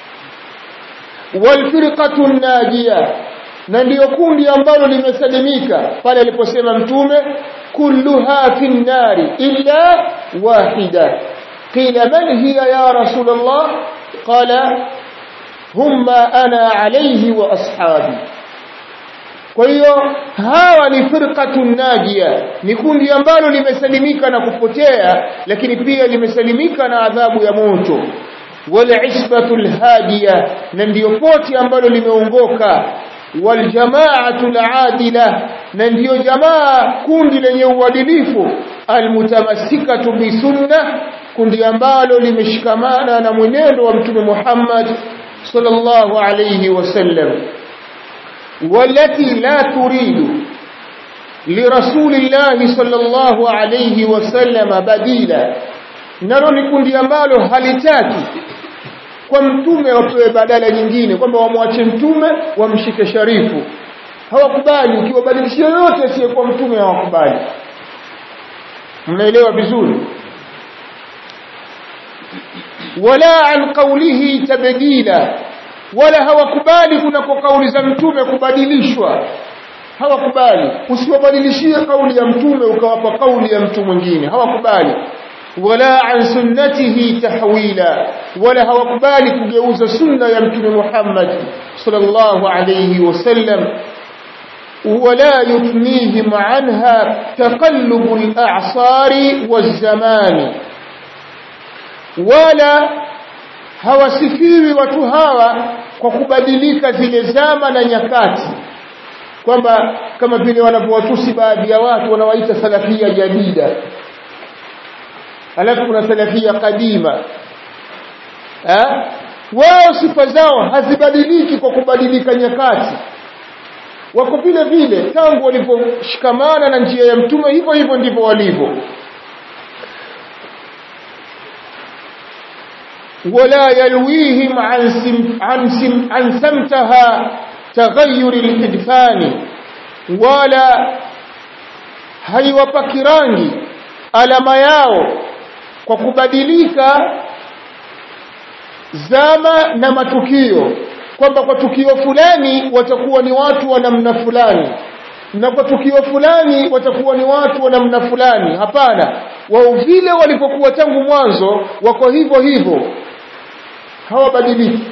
walfirqatu najia na ndiyo kundi ambalo limesalimika pale aliposema mtume kulluha fi nnari illa wahida qila man hiya ya rasul allah qala humma ana alayhi wa ashabi kwa hiyo hawa ni firqatu najia ni kundi ambalo limesalimika na kupotea lakini pia limesalimika na adhabu ya moto wal-isbatu al-hadiya na ndiyo poti ambalo limeongoka waljamaatu al-adila na ndiyo jamaa kundi lenye uadilifu almutamassikatu bisunna kundi ambalo limeshikamana na mwenendo wa mtume Muhammad sallallahu alayhi wasallam والتي لا تريد لرسول الله صلى الله عليه وسلم بديلا nalo ni kundi ambalo halitaki kwa mtume wapewe badala nyingine kwamba wamwache mtume wamshike sharifu hawakubali ukiwabadilishia yote asiye kwa mtume hawakubali mnaelewa vizuri wala an qawlihi tabdila wala hawakubali kuna kwa kauli za mtume kubadilishwa hawakubali usiwabadilishie kauli ya mtume ukawapa kauli ya mtu mwingine hawakubali wala an sunnatihi tahwila wala hawakubali kugeuza sunna ya mtume Muhammad sallallahu alayhi wasallam ولا يثنيهم عنها تقلب الأعصار والزمان ولا hawasifiwi watu hawa kwa kubadilika zile zama na nyakati kwamba kama vile wanavyowatusi baadhi ya watu wanawaita salafia jadida alafu kuna salafia kadima eh wao sifa zao hazibadiliki kwa kubadilika nyakati wako vile vile tangu waliposhikamana na njia ya mtume hivyo hivyo ndivyo walivyo ولا يلويهم عن سم عن سم عن سمتها تغير الإدفان ولا haiwapaki rangi alama yao kwa kubadilika zama na matukio kwamba kwa tukio fulani watakuwa ni watu wa namna fulani na kwa tukio fulani watakuwa ni watu wa namna fulani hapana wao vile walipokuwa tangu mwanzo wako hivyo hivyo hawabadiliki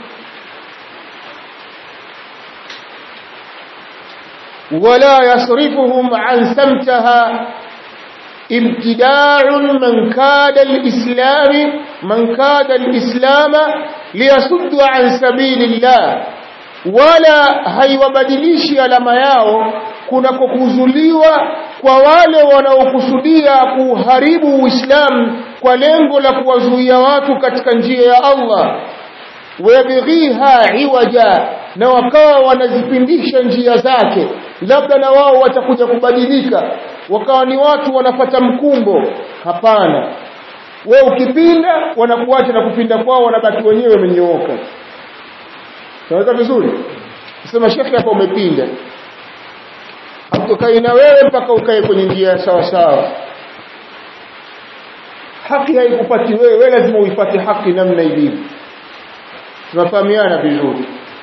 ولا يصرفهم عن سمتها ابتداع من كاد الإسلام من كاد الإسلام ليصد عن سبيل الله ولا haiwabadilishi alama yao kuna kukuzuliwa kwa wale wanaokusudia kuharibu Uislamu kwa lengo la kuwazuia watu katika njia ya Allah wayabghiha iwaja na wakawa wanazipindisha njia zake labda na wao watakuja kubadilika wakawa ni watu wanapata mkumbo hapana we ukipinda wanakuacha na kupinda kwao wanabaki wenyewe wamenyooka tunaweza vizuri sema shekhi hapa umepinda hatukai na wewe mpaka ukae kwenye njia sawa sawa haki haikupati wewe wewe lazima uipate haki namna ilivyo tunafahamiana vizuri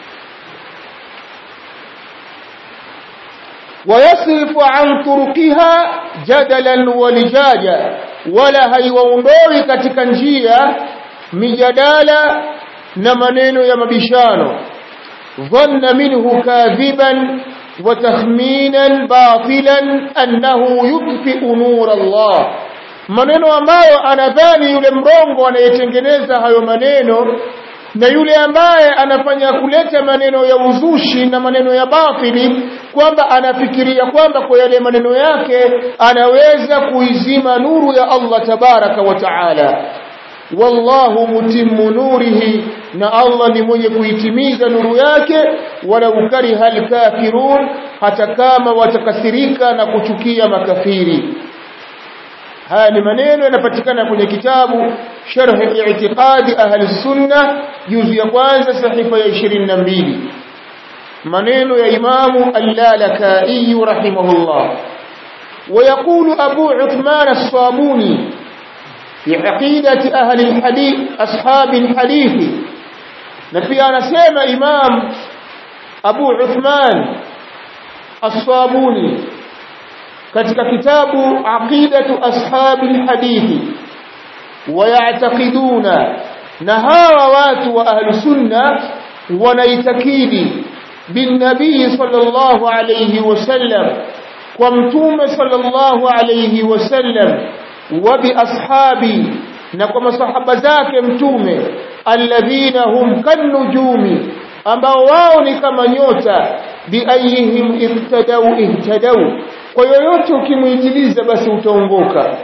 ويصرف عن طرقها جدلا ولجاجا ولا haiwaondoi katika njia mijadala na maneno ya mabishano dhanna minhu kadhiban wa takhminan batilan annahu yutfi'u nur Allah maneno ambayo anadhani yule mrongo anayetengeneza hayo maneno na yule ambaye anafanya kuleta maneno ya uzushi na maneno ya batili kwamba anafikiria kwamba kwa yale maneno yake anaweza kuizima nuru ya Allah tabaraka wa taala wallahu mutimmu nurihi na Allah ni mwenye kuitimiza nuru yake wala ukariha alkafirun hata kama watakasirika na kuchukia makafiri haya ni maneno yanapatikana kwenye kitabu sharh i'tiqadi ahli sunna juzu ya kwanza sahifa ya 22 maneno ya imamu al-lalakai rahimahullah ويقول أبو عثمان الصابوني في عقيدة أهل الحديث أصحاب الحديث نفي أنا سيما إمام أبو عثمان الصابوني katika kitabu aqidatu ashabil hadithi wayataqiduna na hawa watu wa ahli sunna wanaitakidi bin nabii sallallahu alayhi wasallam kwa mtume sallallahu alayhi wasallam wa bi ashabi na kwa masahaba zake mtume alladhina hum kanujumi ambao wao ni kama nyota bi ayihim ihtadau ihtadau kwa yoyote ukimwijiliza basi utaongoka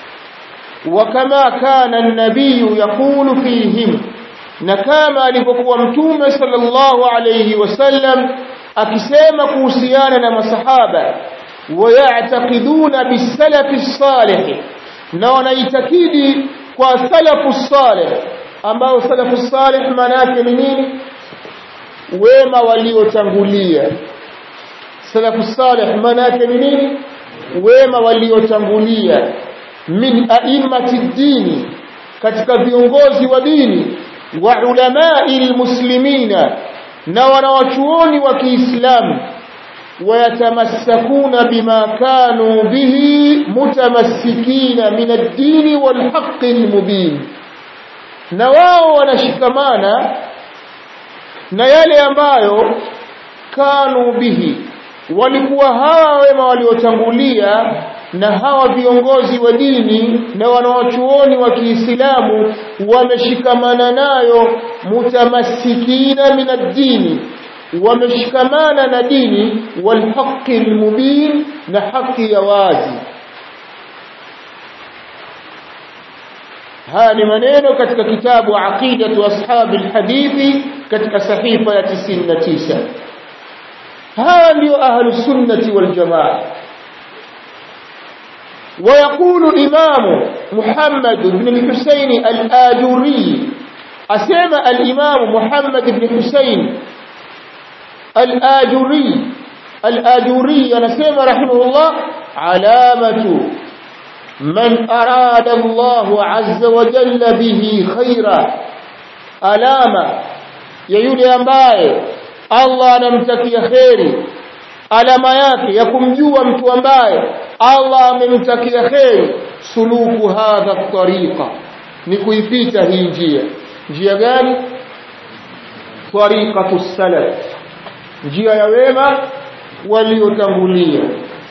wakama kana an-nabiy yaqulu fihim na kama alipokuwa mtume sallallahu alayhi wasallam akisema kuhusiana na masahaba wayataqiduna bisalafi salih na wanaitakidi kwa salafu salih ambao salafu salih maana yake ni nini wema waliotangulia salafu salih maana yake ni nini wema waliotangulia min a'immati dini katika viongozi wa dini wa ulamai almuslimina na wanawachuoni wa Kiislamu ويتمسكون بما كانوا به متمسكين من الدين والحق المبين na wao wanashikamana na yale ambayo kanu bihi walikuwa hawa wema waliotangulia na hawa viongozi wa dini na wanawachuoni wa Kiislamu wameshikamana nayo mutamassikina min ad-dini wameshikamana na dini walhaqi almubin na haki ya wazi haya ni maneno katika kitabu aqidatu ashabi alhadithi katika sahifa ya 99 hawa ndio ahlus sunnati wal jamaa ويقول الإمام محمد بن الحسين الآجوري أسمى الإمام محمد بن حسين الآجوري الآجوري أنسمى رحمه الله علامة من أراد الله عز وجل به خيرا علامة يولي أمباye Allah anamtakia kheri alama yake ya kumjua mtu ambaye Allah amemtakia kheri suluku hadha tariqa ni kuipita hii njia njia gani tariqatu salaf njia ya wema waliotangulia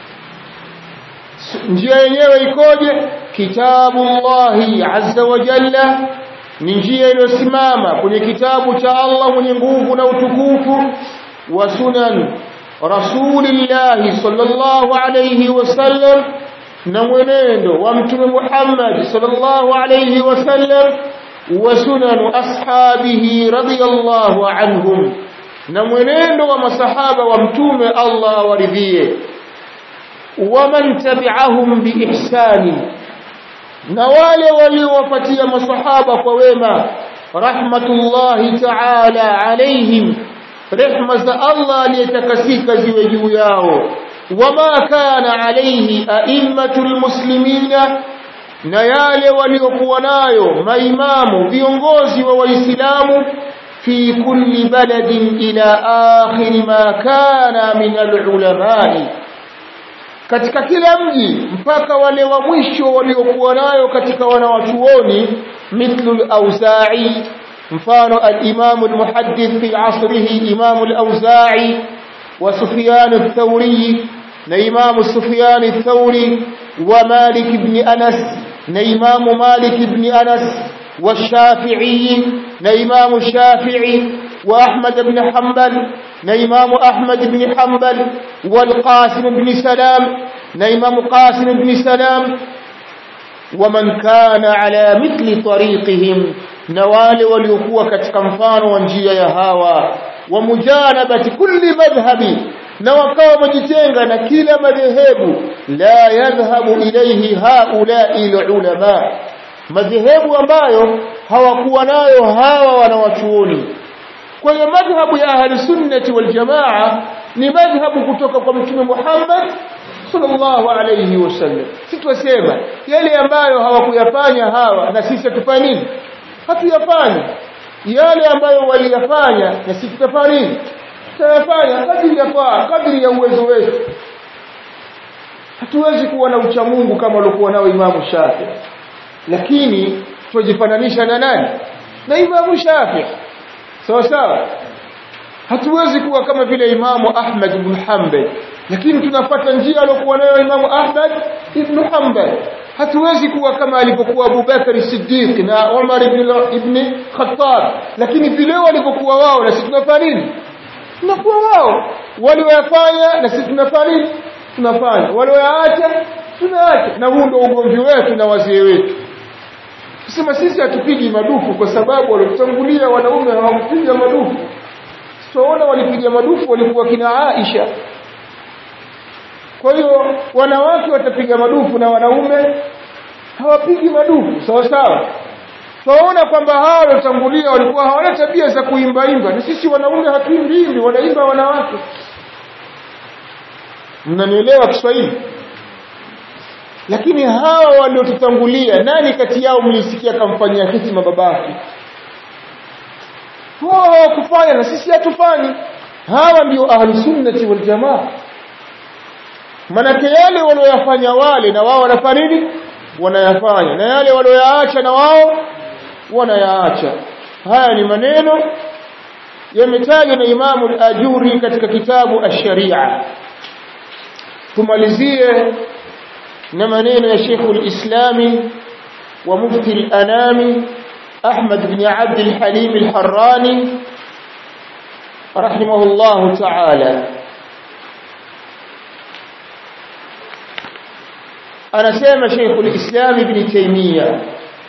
njia yenyewe ikoje kitabullahi azza wa jalla ni njia iliyosimama kwenye kitabu cha Allah mwenye nguvu na utukufu wa sunan rasulillahi sallallahu alayhi wasallam na mwenendo wa mtume Muhammad sallallahu alayhi wasallam wa sunan ashabihi radiyallahu anhum na mwenendo wa masahaba wa mtume Allah awaridhie waman tabi'ahum biihsani na wale waliowapatia masahaba kwa wema rahmatullahi ta'ala alaihim rehma za Allah aliyetakasika ziwe juu yao wama kana alaihi a'immatul muslimina na yale waliokuwa nayo maimamu viongozi wa waislamu fi kulli baladin ila akhir ma kana min alulama'i katika kila mji mpaka wale wa mwisho waliokuwa nayo katika wanawachuoni mithlu al-Auza'i mfano al-Imam al-Muhaddith fi asrihi Imam al-Auza'i wa Sufyan ath-Thawri na Imam Sufyan ath-Thawri wa Malik ibn Anas na Imam Malik ibn Anas wa Shafi'i na Imam Shafi'i wa Ahmad ibn Hanbal na Imam Ahmad ibn Hanbal wal Qasim ibn Salam na Imam Qasim ibn Salam waman kana ala mithli tariqihim na wale waliokuwa katika mfano wa njia ya hawa wa mujanabati kulli madhhabi na wakawa wamejitenga na kila madhehebu la yadhhabu ilayhi haula'i ulama madhehebu ambayo hawakuwa nayo hawa wanawachuoni kwa hiyo madhhabu ya ahli sunnati wal jamaa ni madhhabu kutoka kwa mtume Muhammad sallallahu alayhi wasallam si twasema yale ambayo hawakuyafanya hawa na sisi tufanye nini hatuyafanye yale ambayo waliyafanya na sisi tutafanya nini tutayafanya kadri ya faa kadri ya uwezo wetu hatuwezi kuwa na uchamungu kama walikuwa nao imamu Shafi lakini tujifananisha na nani na imamu Shafi sawa sawa hatuwezi kuwa kama vile imamu Ahmad ibn Hanbal lakini tunapata njia aliyokuwa nayo imamu Ahmad ibn Hanbal hatuwezi kuwa kama alivyokuwa Abu Bakar Siddiq na Umar ibn ibn Khattab lakini vile walivyokuwa wao na sisi tunafanya nini tunakuwa wao walioyafanya na sisi tunafanya nini tunafanya walioyaacha tunaacha na huu ndio ugomvi wetu na wazee wetu kusema sisi hatupigi madufu kwa sababu waliotangulia wanaume hawakupiga madufu tunaona walipiga madufu walikuwa kina Aisha kwa hiyo wanawake watapiga madufu na wanaume hawapigi madufu sawa sawa tunaona kwamba hao waliotangulia walikuwa hawana tabia za kuimba imba na sisi wanaume hatuimbi wanaimba wanawake mnanielewa Kiswahili lakini hawa waliotutangulia nani kati yao mlisikia kamfanyia hitima babake wao hawakufanya na sisi hatufanyi hawa ndio ahlusunnati wal jamaa manake yale walioyafanya wale na wao wanafanya nini wanayafanya na yale walioyaacha na wao wanayaacha haya ni maneno yametajwa na Imamu al-Ajuri katika kitabu ash-Sharia tumalizie na maneno ya Sheikh al-Islami wa mufti al-Anami Ahmad bin Abd al-Halim al-Harrani rahimahullah ta'ala anasema Sheikh al-Islam Ibn Taymiyyah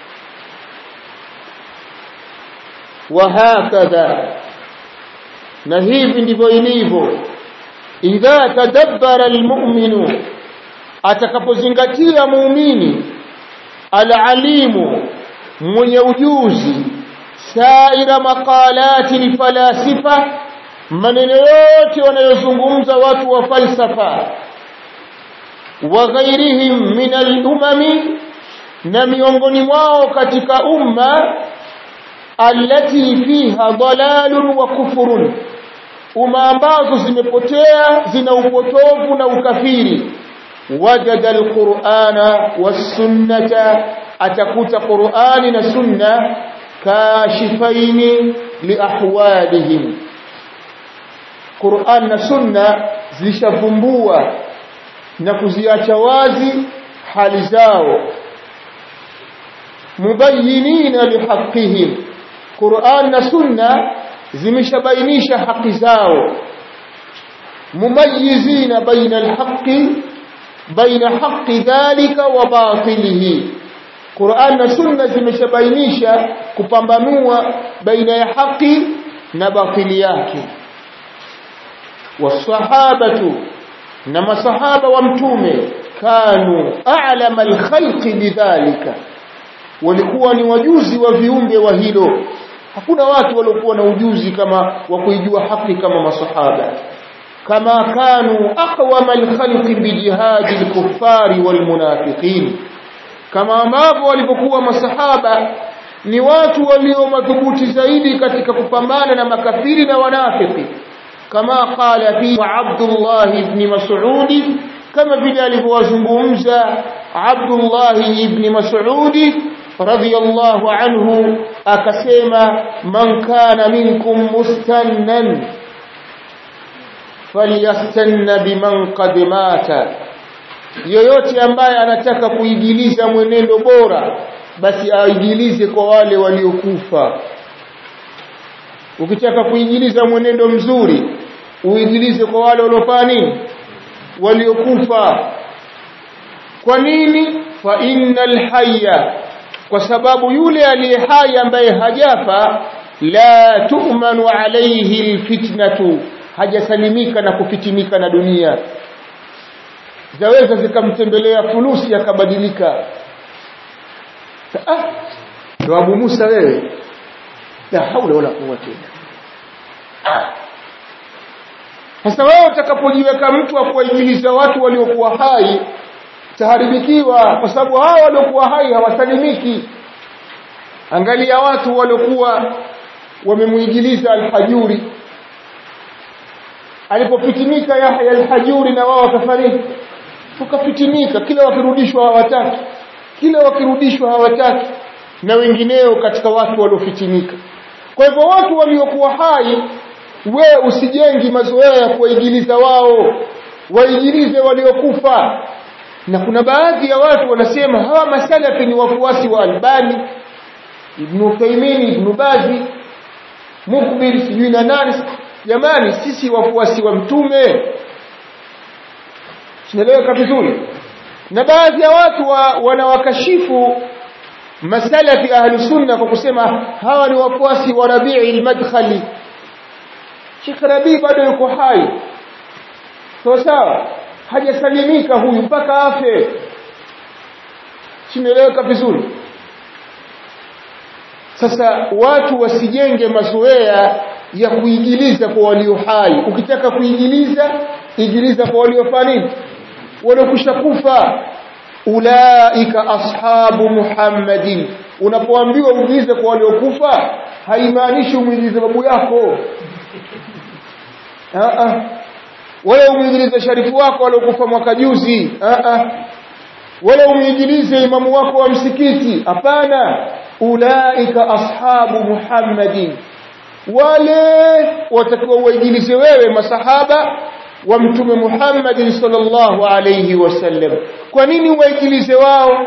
وهكذا na hivi ndivyo ilivyo idha tadabbara almu'minu atakapozingatia muumini alalimu mwenye ujuzi saira maqalati alfalasifa maneno yote wanayozungumza watu wa falsafa wa ghairihim min al-umami na miongoni mwao katika umma allati fiha dalalun wa kufurun umma ambazo zimepotea zina upotovu na ukafiri wajada alqur'ana was-sunnata atakuta qur'ani na sunna kashifaini liahwalihim qur'an na sunna zilishavumbua na kuziacha wazi hali zao mubayyinina lihaqqihim Qur'an na Sunna zimeshabainisha haki zao mumayyizina baina alhaqqi baina haqqi dhalika wa batilihi Qur'an na Sunna zimeshabainisha kupambanua baina ya haki na batili yake wasahabatu na masahaba wa mtume kanu a'lama alkhalqi bidhalika walikuwa ni wajuzi wa viumbe wa hilo hakuna watu waliokuwa na ujuzi kama wa kuijua haki kama masahaba kama kanu aqwama alkhalqi bijihadi alkuffari walmunafiqin kama ambavyo walipokuwa masahaba ni watu walio madhubuti zaidi katika kupambana na makafiri na wanafiki kama qala fi Abdullah ibn Mas'ud kama vile alivyowazungumza Abdullah ibn Mas'ud radiyallahu anhu akasema man kana minkum mustannan falyastanna biman qad mata yoyote ambaye anataka kuigiliza mwenendo bora basi aigilize kwa wale waliokufa ukitaka kuigiliza mwenendo mzuri uigilize kwa wale waliofanya nini waliokufa kwa nini fa innal hayya kwa sababu yule aliye hai ambaye hajafa la tu'manu alayhi alfitnatu hajasalimika na kufitinika na dunia zaweza zikamtembelea fulusi akabadilika ah ndo Abu Musa wewe la haula wala quwwata illa ah sasa wewe utakapojiweka mtu wa kuwaingiza watu waliokuwa hai taharibikiwa kwa sababu hao waliokuwa hai hawasalimiki angalia watu waliokuwa wamemuingiliza alhajuri alipofitinika Yahya alhajuri na wao wakafariki tukafitinika kila wakirudishwa hawataki kila wakirudishwa hawataki na wengineo katika watu waliofitinika kwa hivyo watu waliokuwa hai we usijengi mazoea ya kuwaigiliza wao waigilize waliokufa na kuna baadhi ya watu wanasema hawa masalafi ni wafuasi wa Albani Ibn Uthaymeen Ibn Bazi Mukbil sijui na nani jamani sisi wafuasi wa mtume tunaeleweka vizuri na baadhi ya watu wa, wanawakashifu masalafi ahli sunna kwa kusema hawa ni wafuasi wa Rabi'i al-Madkhali Sheikh Rabi bado yuko hai sawa sawa hajasalimika huyu mpaka afe simeeleweka vizuri sasa watu wasijenge mazoea ya kuigiliza kwa walio hai ukitaka kuigiliza igiliza kwa waliofanya nini waliokusha kufa ulaika ashabu muhammadin unapoambiwa uigilize kwa waliokufa haimaanishi umuigilize babu yako Aa, wala umwigilize sharifu wako waliokufa mwaka juzi wala umwigilize imamu wako wa msikiti hapana ulaika ashabu muhammadin wale watakiwa uwaigilize wewe masahaba wa mtume Muhammad sallallahu alayhi wasallam kwa nini uwaigilize wao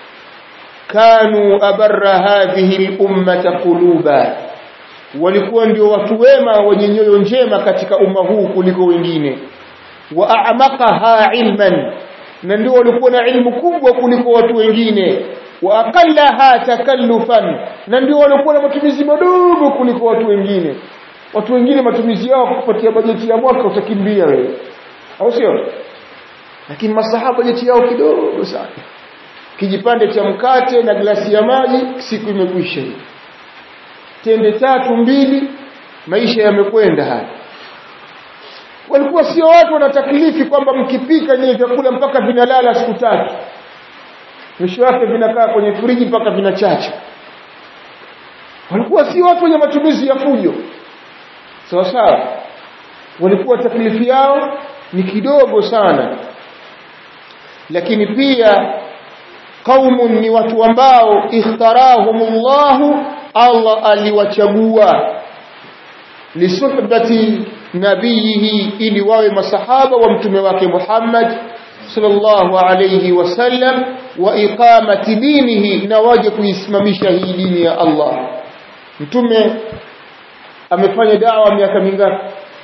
kanu abarra hadhihi al-ummata quluba walikuwa ndio watu wema wenye nyoyo njema katika umma huu kuliko wengine wa a'maqaha ilman na ndio walikuwa na ilmu kubwa kuliko watu wengine wa aqallaha takallufan na ndio walikuwa na matumizi madogo kuliko watu wengine watu wengine matumizi yao kupatia bajeti ya mwaka utakimbia wewe au sio lakini masahaba bajeti yao kidogo sana kijipande cha mkate na glasi ya maji siku imekwisha hiyo tende tatu mbili maisha yamekwenda haya walikuwa sio watu wanataklifi kwamba mkipika nyinyi vyakula mpaka vinalala siku tatu mwisho wake vinakaa kwenye friji mpaka vinachacha walikuwa si watu wenye matumizi ya fujo sawa sawa walikuwa taklifi yao ni kidogo sana lakini pia qaumun ni watu ambao ikhtarahumullahu Allah aliwachagua lisuhbati nabiyihi ili wawe masahaba wa mtume wake Muhammad sallallahu alayhi wasallam wa iqamati dinihi na waje kuisimamisha hii dini ya Allah mtume amefanya dawa miaka mingapi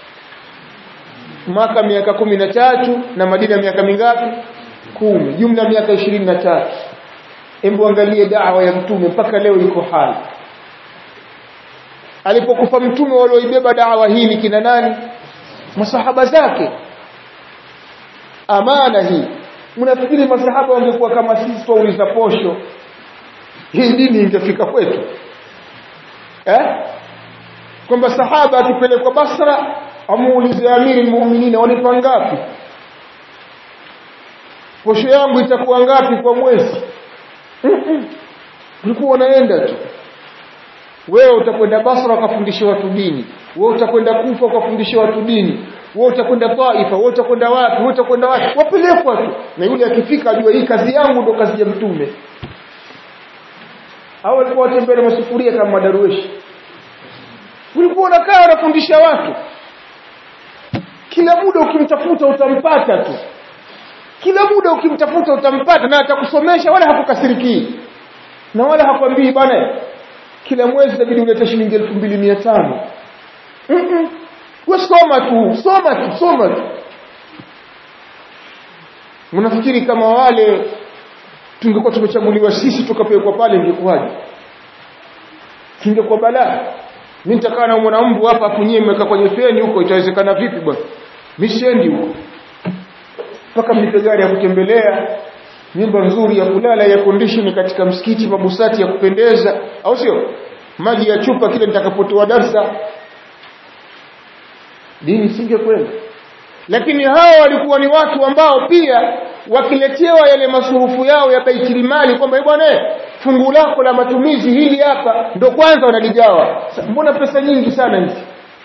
mwaka miaka kumi na tatu na Madina miaka mingapi kumi jumla miaka ishirini na tatu hebu angalie dawa ya mtume mpaka leo iko hai alipokufa mtume walioibeba dawa hii ni kina nani masahaba zake amana hii mnafikiri masahaba wangekuwa kama sisi twauliza posho hii dini ingefika kwetu eh kwamba sahaba akipelekwa Basra amuulize amiri muumini wanipa ngapi posho yangu itakuwa ngapi kwa mwezi ulikuwa unaenda tu wewe utakwenda Basra ukafundisha watu dini wewe utakwenda Kufa ukafundisha watu dini wewe utakwenda Taifa wewe utakwenda wapi wewe utakwenda wapi wapelekwa tu na yule akifika ajua hii kazi yangu ndo kazi ya mtume au walikuwa watembea na masufuria kama madarueshi ulikuwa unakaa unafundisha watu kila muda ukimtafuta utampata tu kila muda ukimtafuta utampata na atakusomesha wala hakukasirikii na wala hakwambii bwana kila mwezi inabidi ulete shilingi 2500 mhm wewe soma tu soma tu soma tu mnafikiri kama wale tungekuwa tumechaguliwa sisi tukapelekwa pale ingekuwaje ingekuwa balaa mimi nitakaa na mwanambu hapa afunyie mweka kwenye feni huko itawezekana vipi bwana mimi siendi huko mpaka mlipe gari ya kutembelea nyumba nzuri ya kulala ya condition katika msikiti mabusati ya kupendeza au sio maji ya chupa kile nitakapotoa darsa dini singekwenda lakini hao walikuwa ni watu ambao pia wakiletewa yale masurufu yao ya baitilimali kwamba bwana fungu lako la matumizi hili hapa ndo kwanza wanaligawa mbona pesa nyingi sana hizi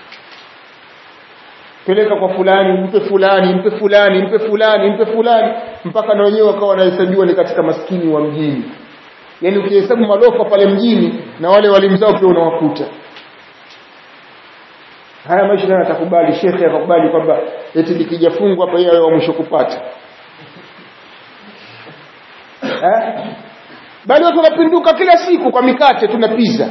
peleka kwa fulani mpe fulani mpe fulani mpe fulani mpe fulani mpaka na wenyewe wakawa wanahesabiwa ni katika maskini wa mjini yaani ukihesabu malofa pale mjini na wale walimu zao pia unawakuta haya maisha nayo atakubali shekhe akakubali kwamba eti likija fungu hapa yeye wa mwisho kupata eh bali watu wanapinduka kila siku kwa mikate tuna pizza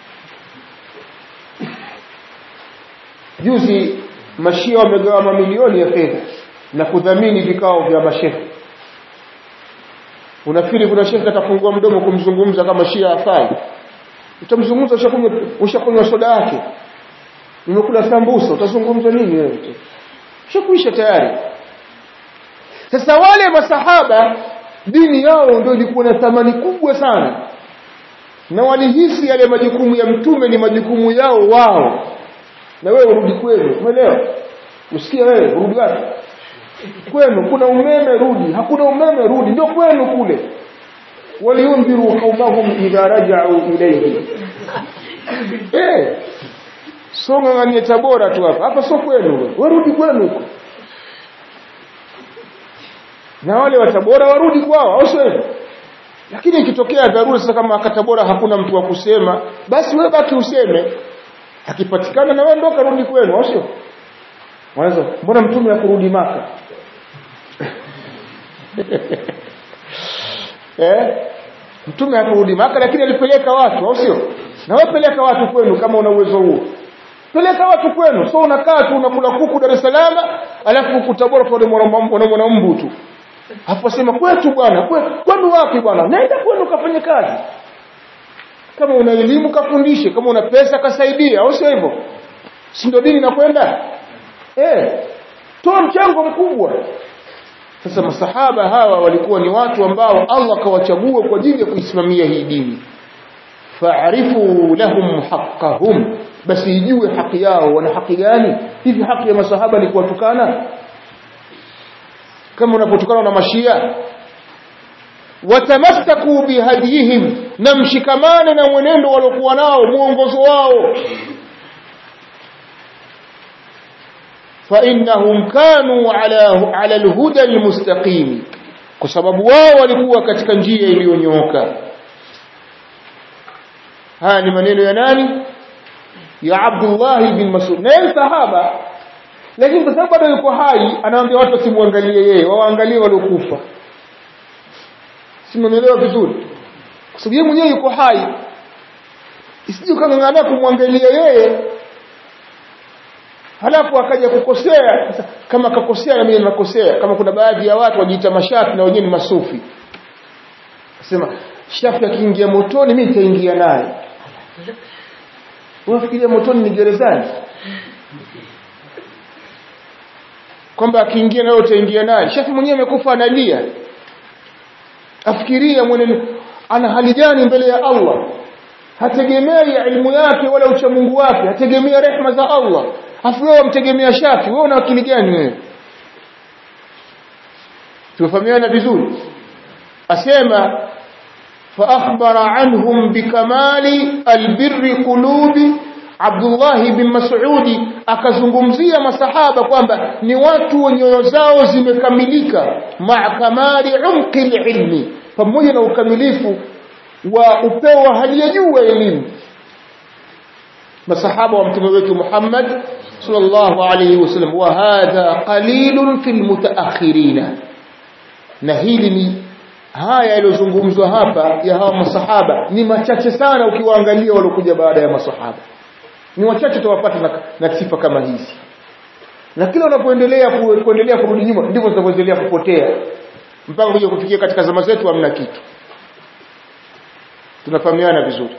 juzi mashia wamegawa mamilioni ya fedha na kudhamini vikao vya mashehe unafikiri kuna shekhe atafungua mdomo kumzungumza kama shia afai utamzungumza ushakunywa ushakunywa soda yake umekula sambusa utazungumza nini wewe ushakuisha tayari sasa wale masahaba dini yao ndio ilikuwa na thamani kubwa sana na walihisi yale majukumu ya mtume ni majukumu yao wao na wewe urudi kwenu umeelewa usikie wewe urudi wapi kwenu kuna umeme rudi hakuna umeme rudi ndio kwenu kule waliundhiru qaumahum idha raja'u ilayhi eh songa nganie tabora tu hapa hapa sio kwenu wewe rudi kwenu huko na wale wa Tabora warudi kwao au sio hivyo lakini ikitokea dharura sasa kama Tabora hakuna mtu wa kusema basi wewe baki useme akipatikana na wewe ndo karudi kwenu au sio mwanzo mbona mtume hakurudi maka eh mtume hakurudi maka lakini alipeleka watu au sio na wewe peleka watu kwenu kama una uwezo huo peleka watu kwenu so unakaa tu unakula kuku Dar es Salaam alafu kutabora kwa mwana mbu tu hapo sema kwetu bwana kwenu wapi bwana nenda kwenu kafanye kazi kama una elimu kafundishe kama una pesa kasaidia au sio hivyo si ndio dini inakwenda eh toa mchango mkubwa sasa masahaba hawa walikuwa ni watu ambao Allah kawachagua kwa ajili ya kuisimamia hii dini fa'rifu lahum haqqahum basi ijue haki yao wana haki gani hivi haki ya masahaba ni kuwatukana kama unapotukana na mashia watamassaku bihadihim na mshikamane na mwenendo waliokuwa nao mwongozo wao فإنهم كانوا على على الهدى المستقيم kwa sababu wao walikuwa katika njia iliyonyooka haya ni maneno ya nani ya Abdullah bin Mas'ud na sahaba lakini kwa sababu bado yuko hai anawaambia watu wasimwangalie yeye waangalie waliokufa simenielewa vizuri kwa sababu yeye mwenyewe yuko hai isije kangangania kumwangalia yeye halafu akaja kukosea kama akakosea na mimi ninakosea kama kuna baadhi ya watu wajiita mashafi na wenyewe ni masufi sema shafi akiingia motoni mimi nitaingia naye unafikiria motoni ni gerezani kwamba akiingia nawe utaingia naye shafi mwenyewe amekufa analia afikiria mwenendo ana hali gani mbele ya Allah hategemei ilmu yake wala uchamungu wake hategemea rehma za Allah afu wewe mtegemea shafi wewe una akili gani wewe tufahamiana vizuri asema فأخبر عنهم بكمال البر قلوب Abdullah bin Mas'udi akazungumzia masahaba kwamba ni watu nyoyo zao zimekamilika makamali umqi ilmi pamoja na ukamilifu wa upeo wa hali ya juu wa elimu masahaba wa mtume wetu Muhammad sallallahu alayhi wasallam wa hadha qalilun fil mutaakhirin na hili ni haya yaliyozungumzwa hapa ya hawa masahaba ni machache sana ukiwaangalia waliokuja baada ya masahaba ni wachache tutawapata na, na sifa kama hizi na kila unapoendelea ku, kuendelea kurudi nyuma ndivyo tunavyoendelea kupotea mpaka kuja kufikia katika zama zetu hamna kitu tunafahamiana vizuri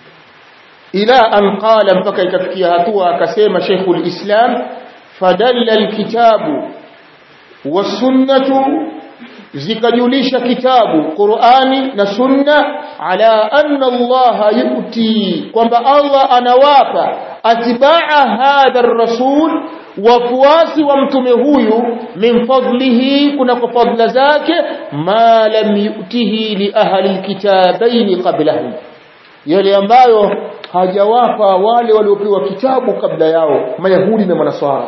ila an qala mpaka ikafikia hatua akasema Sheikhul Islam fadalla alkitabu wasunnatu zikajulisha kitabu Qur'ani na Sunna ala anna Allah yuti kwamba Allah anawapa atibaa hadha ar-rasul wafuasi wa mtume huyu min fadlihi kuna kwa fadla zake ma lam yutihi li ahli alkitabain qablahum yale ambayo hajawapa wale waliopewa kitabu kabla yao mayahudi na manaswara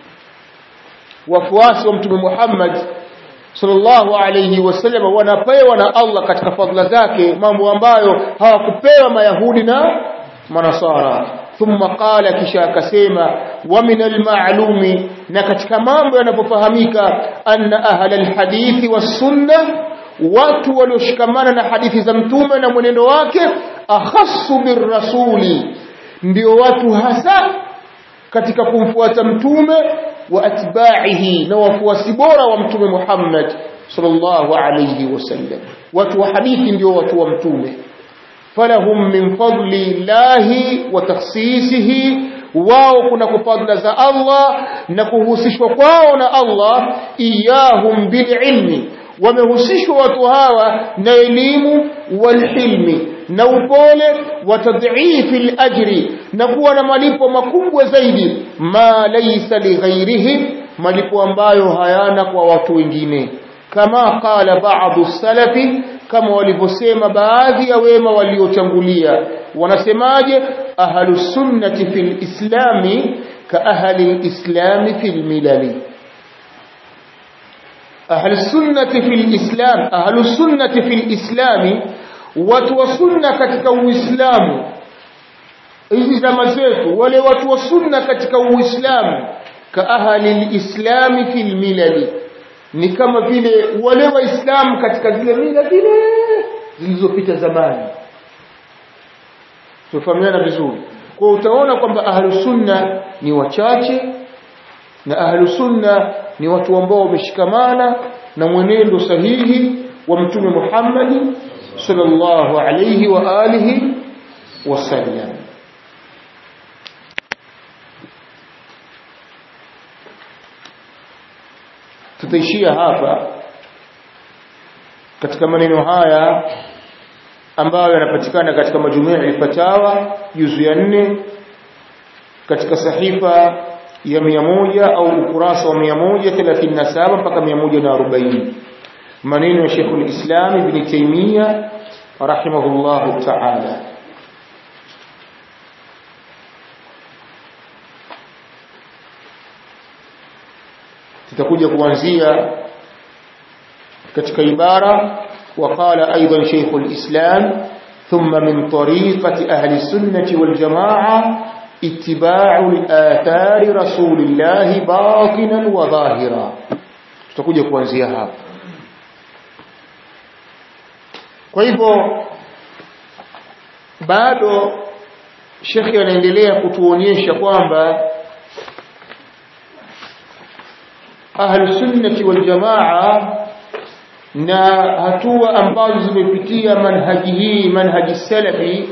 wafuasi wa mtume Muhammad sallallahu alayhi wasallam wanapewa na Allah katika fadhila zake mambo ambayo hawakupewa mayahudi na manasara thumma qala kisha akasema wa min almalumi na katika mambo yanapofahamika anna ahla alhadithi wasunna watu walioshikamana na hadithi za mtume na mwenendo wake akhassu birrasuli ndio watu hasa katika kumfuata mtume wa atba'ihi na wafuasi bora wa mtume Muhammad sallallahu alayhi wasallam watu wa hadithi ndio watu wa mtume falahum min fadli llahi wa takhsisihi wao kuna kufadla za Allah na kuhusishwa kwao na Allah iyahum bililmi wamehusishwa watu hawa na elimu walhilmi na upole wa tadhifi alajri na kuwa na malipo makubwa zaidi ma laysa lighairihim malipo ambayo hayana kwa watu wengine kama qala ba'du salafi kama walivyosema baadhi ya wema waliotangulia wanasemaje ahlus sunnati fil islami ka ahli islami fil milali ahli sunnati fil islam ahli sunnati fil islami watu wa sunna katika uislamu hizi zama zetu wale watu wa sunna katika uislamu ka ahli lislami fil milali ni kama vile wale waislamu katika zile mila zile zilizopita zamani tufahamiana vizuri kwa utaona kwamba ahlu sunna ni wachache na ahlu sunna ni watu ambao wameshikamana na mwenendo sahihi wa mtume Muhammad sallallahu alayhi wa alihi wasallam tutaishia hapa katika maneno haya ambayo yanapatikana katika majumui al-fatawa juzu ya nne katika sahifa ya mia moja au ukurasa wa mia moja thelathini na saba mpaka mia moja na arobaini maneno ya Sheikh al-Islam Ibn Taymiyyah rahimahullahu ta'ala tutakuja kuanzia katika ibara وقال أيضا شيخ الإسلام ثم من طريقة أهل السنة والجماعة اتباع الآثار رسول الله باطنا وظاهرا tutakuja kuanzia hapa kwa hivyo bado shekhi anaendelea kutuonyesha kwamba ahlusunnati waljamaa na hatua ambazo zimepitia manhaji hii manhaji salafi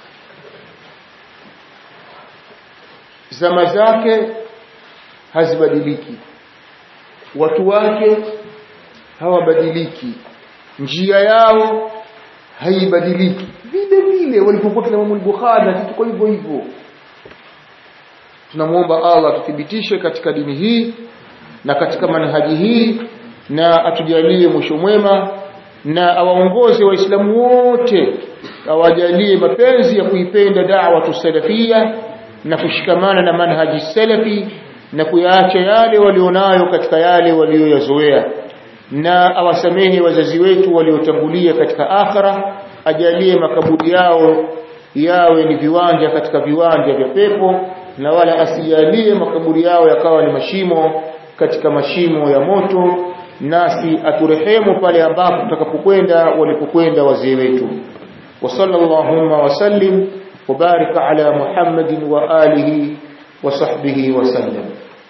zama zake hazibadiliki watu wake hawabadiliki njia yao haibadiliki vile vile walipokuwa kina Imam Bukhari na tuko hivyo hivyo tunamwomba Allah tuthibitishe katika dini hii na katika manhaji hii na atujalie mwisho mwema na awaongoze waislamu wote awajalie mapenzi ya kuipenda da'wa tusalafia na kushikamana na manhaji salafi na kuyaacha yale walionayo katika yale walioyazoea na awasamehe wazazi wetu waliotangulia katika akhira ajalie makaburi yao yawe ni viwanja katika viwanja vya pepo na wala asijalie makaburi yao yakawa ni mashimo katika mashimo ya moto nasi aturehemu pale ambapo tutakapokwenda walipokwenda wazee wetu wa sallallahu wa sallim wa barik ala muhammadin wa alihi wa sahbihi wa sallam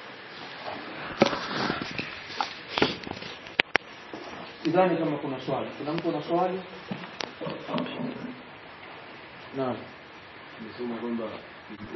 sidhani kama kuna swali kuna mtu ana swali naam Nisema kwamba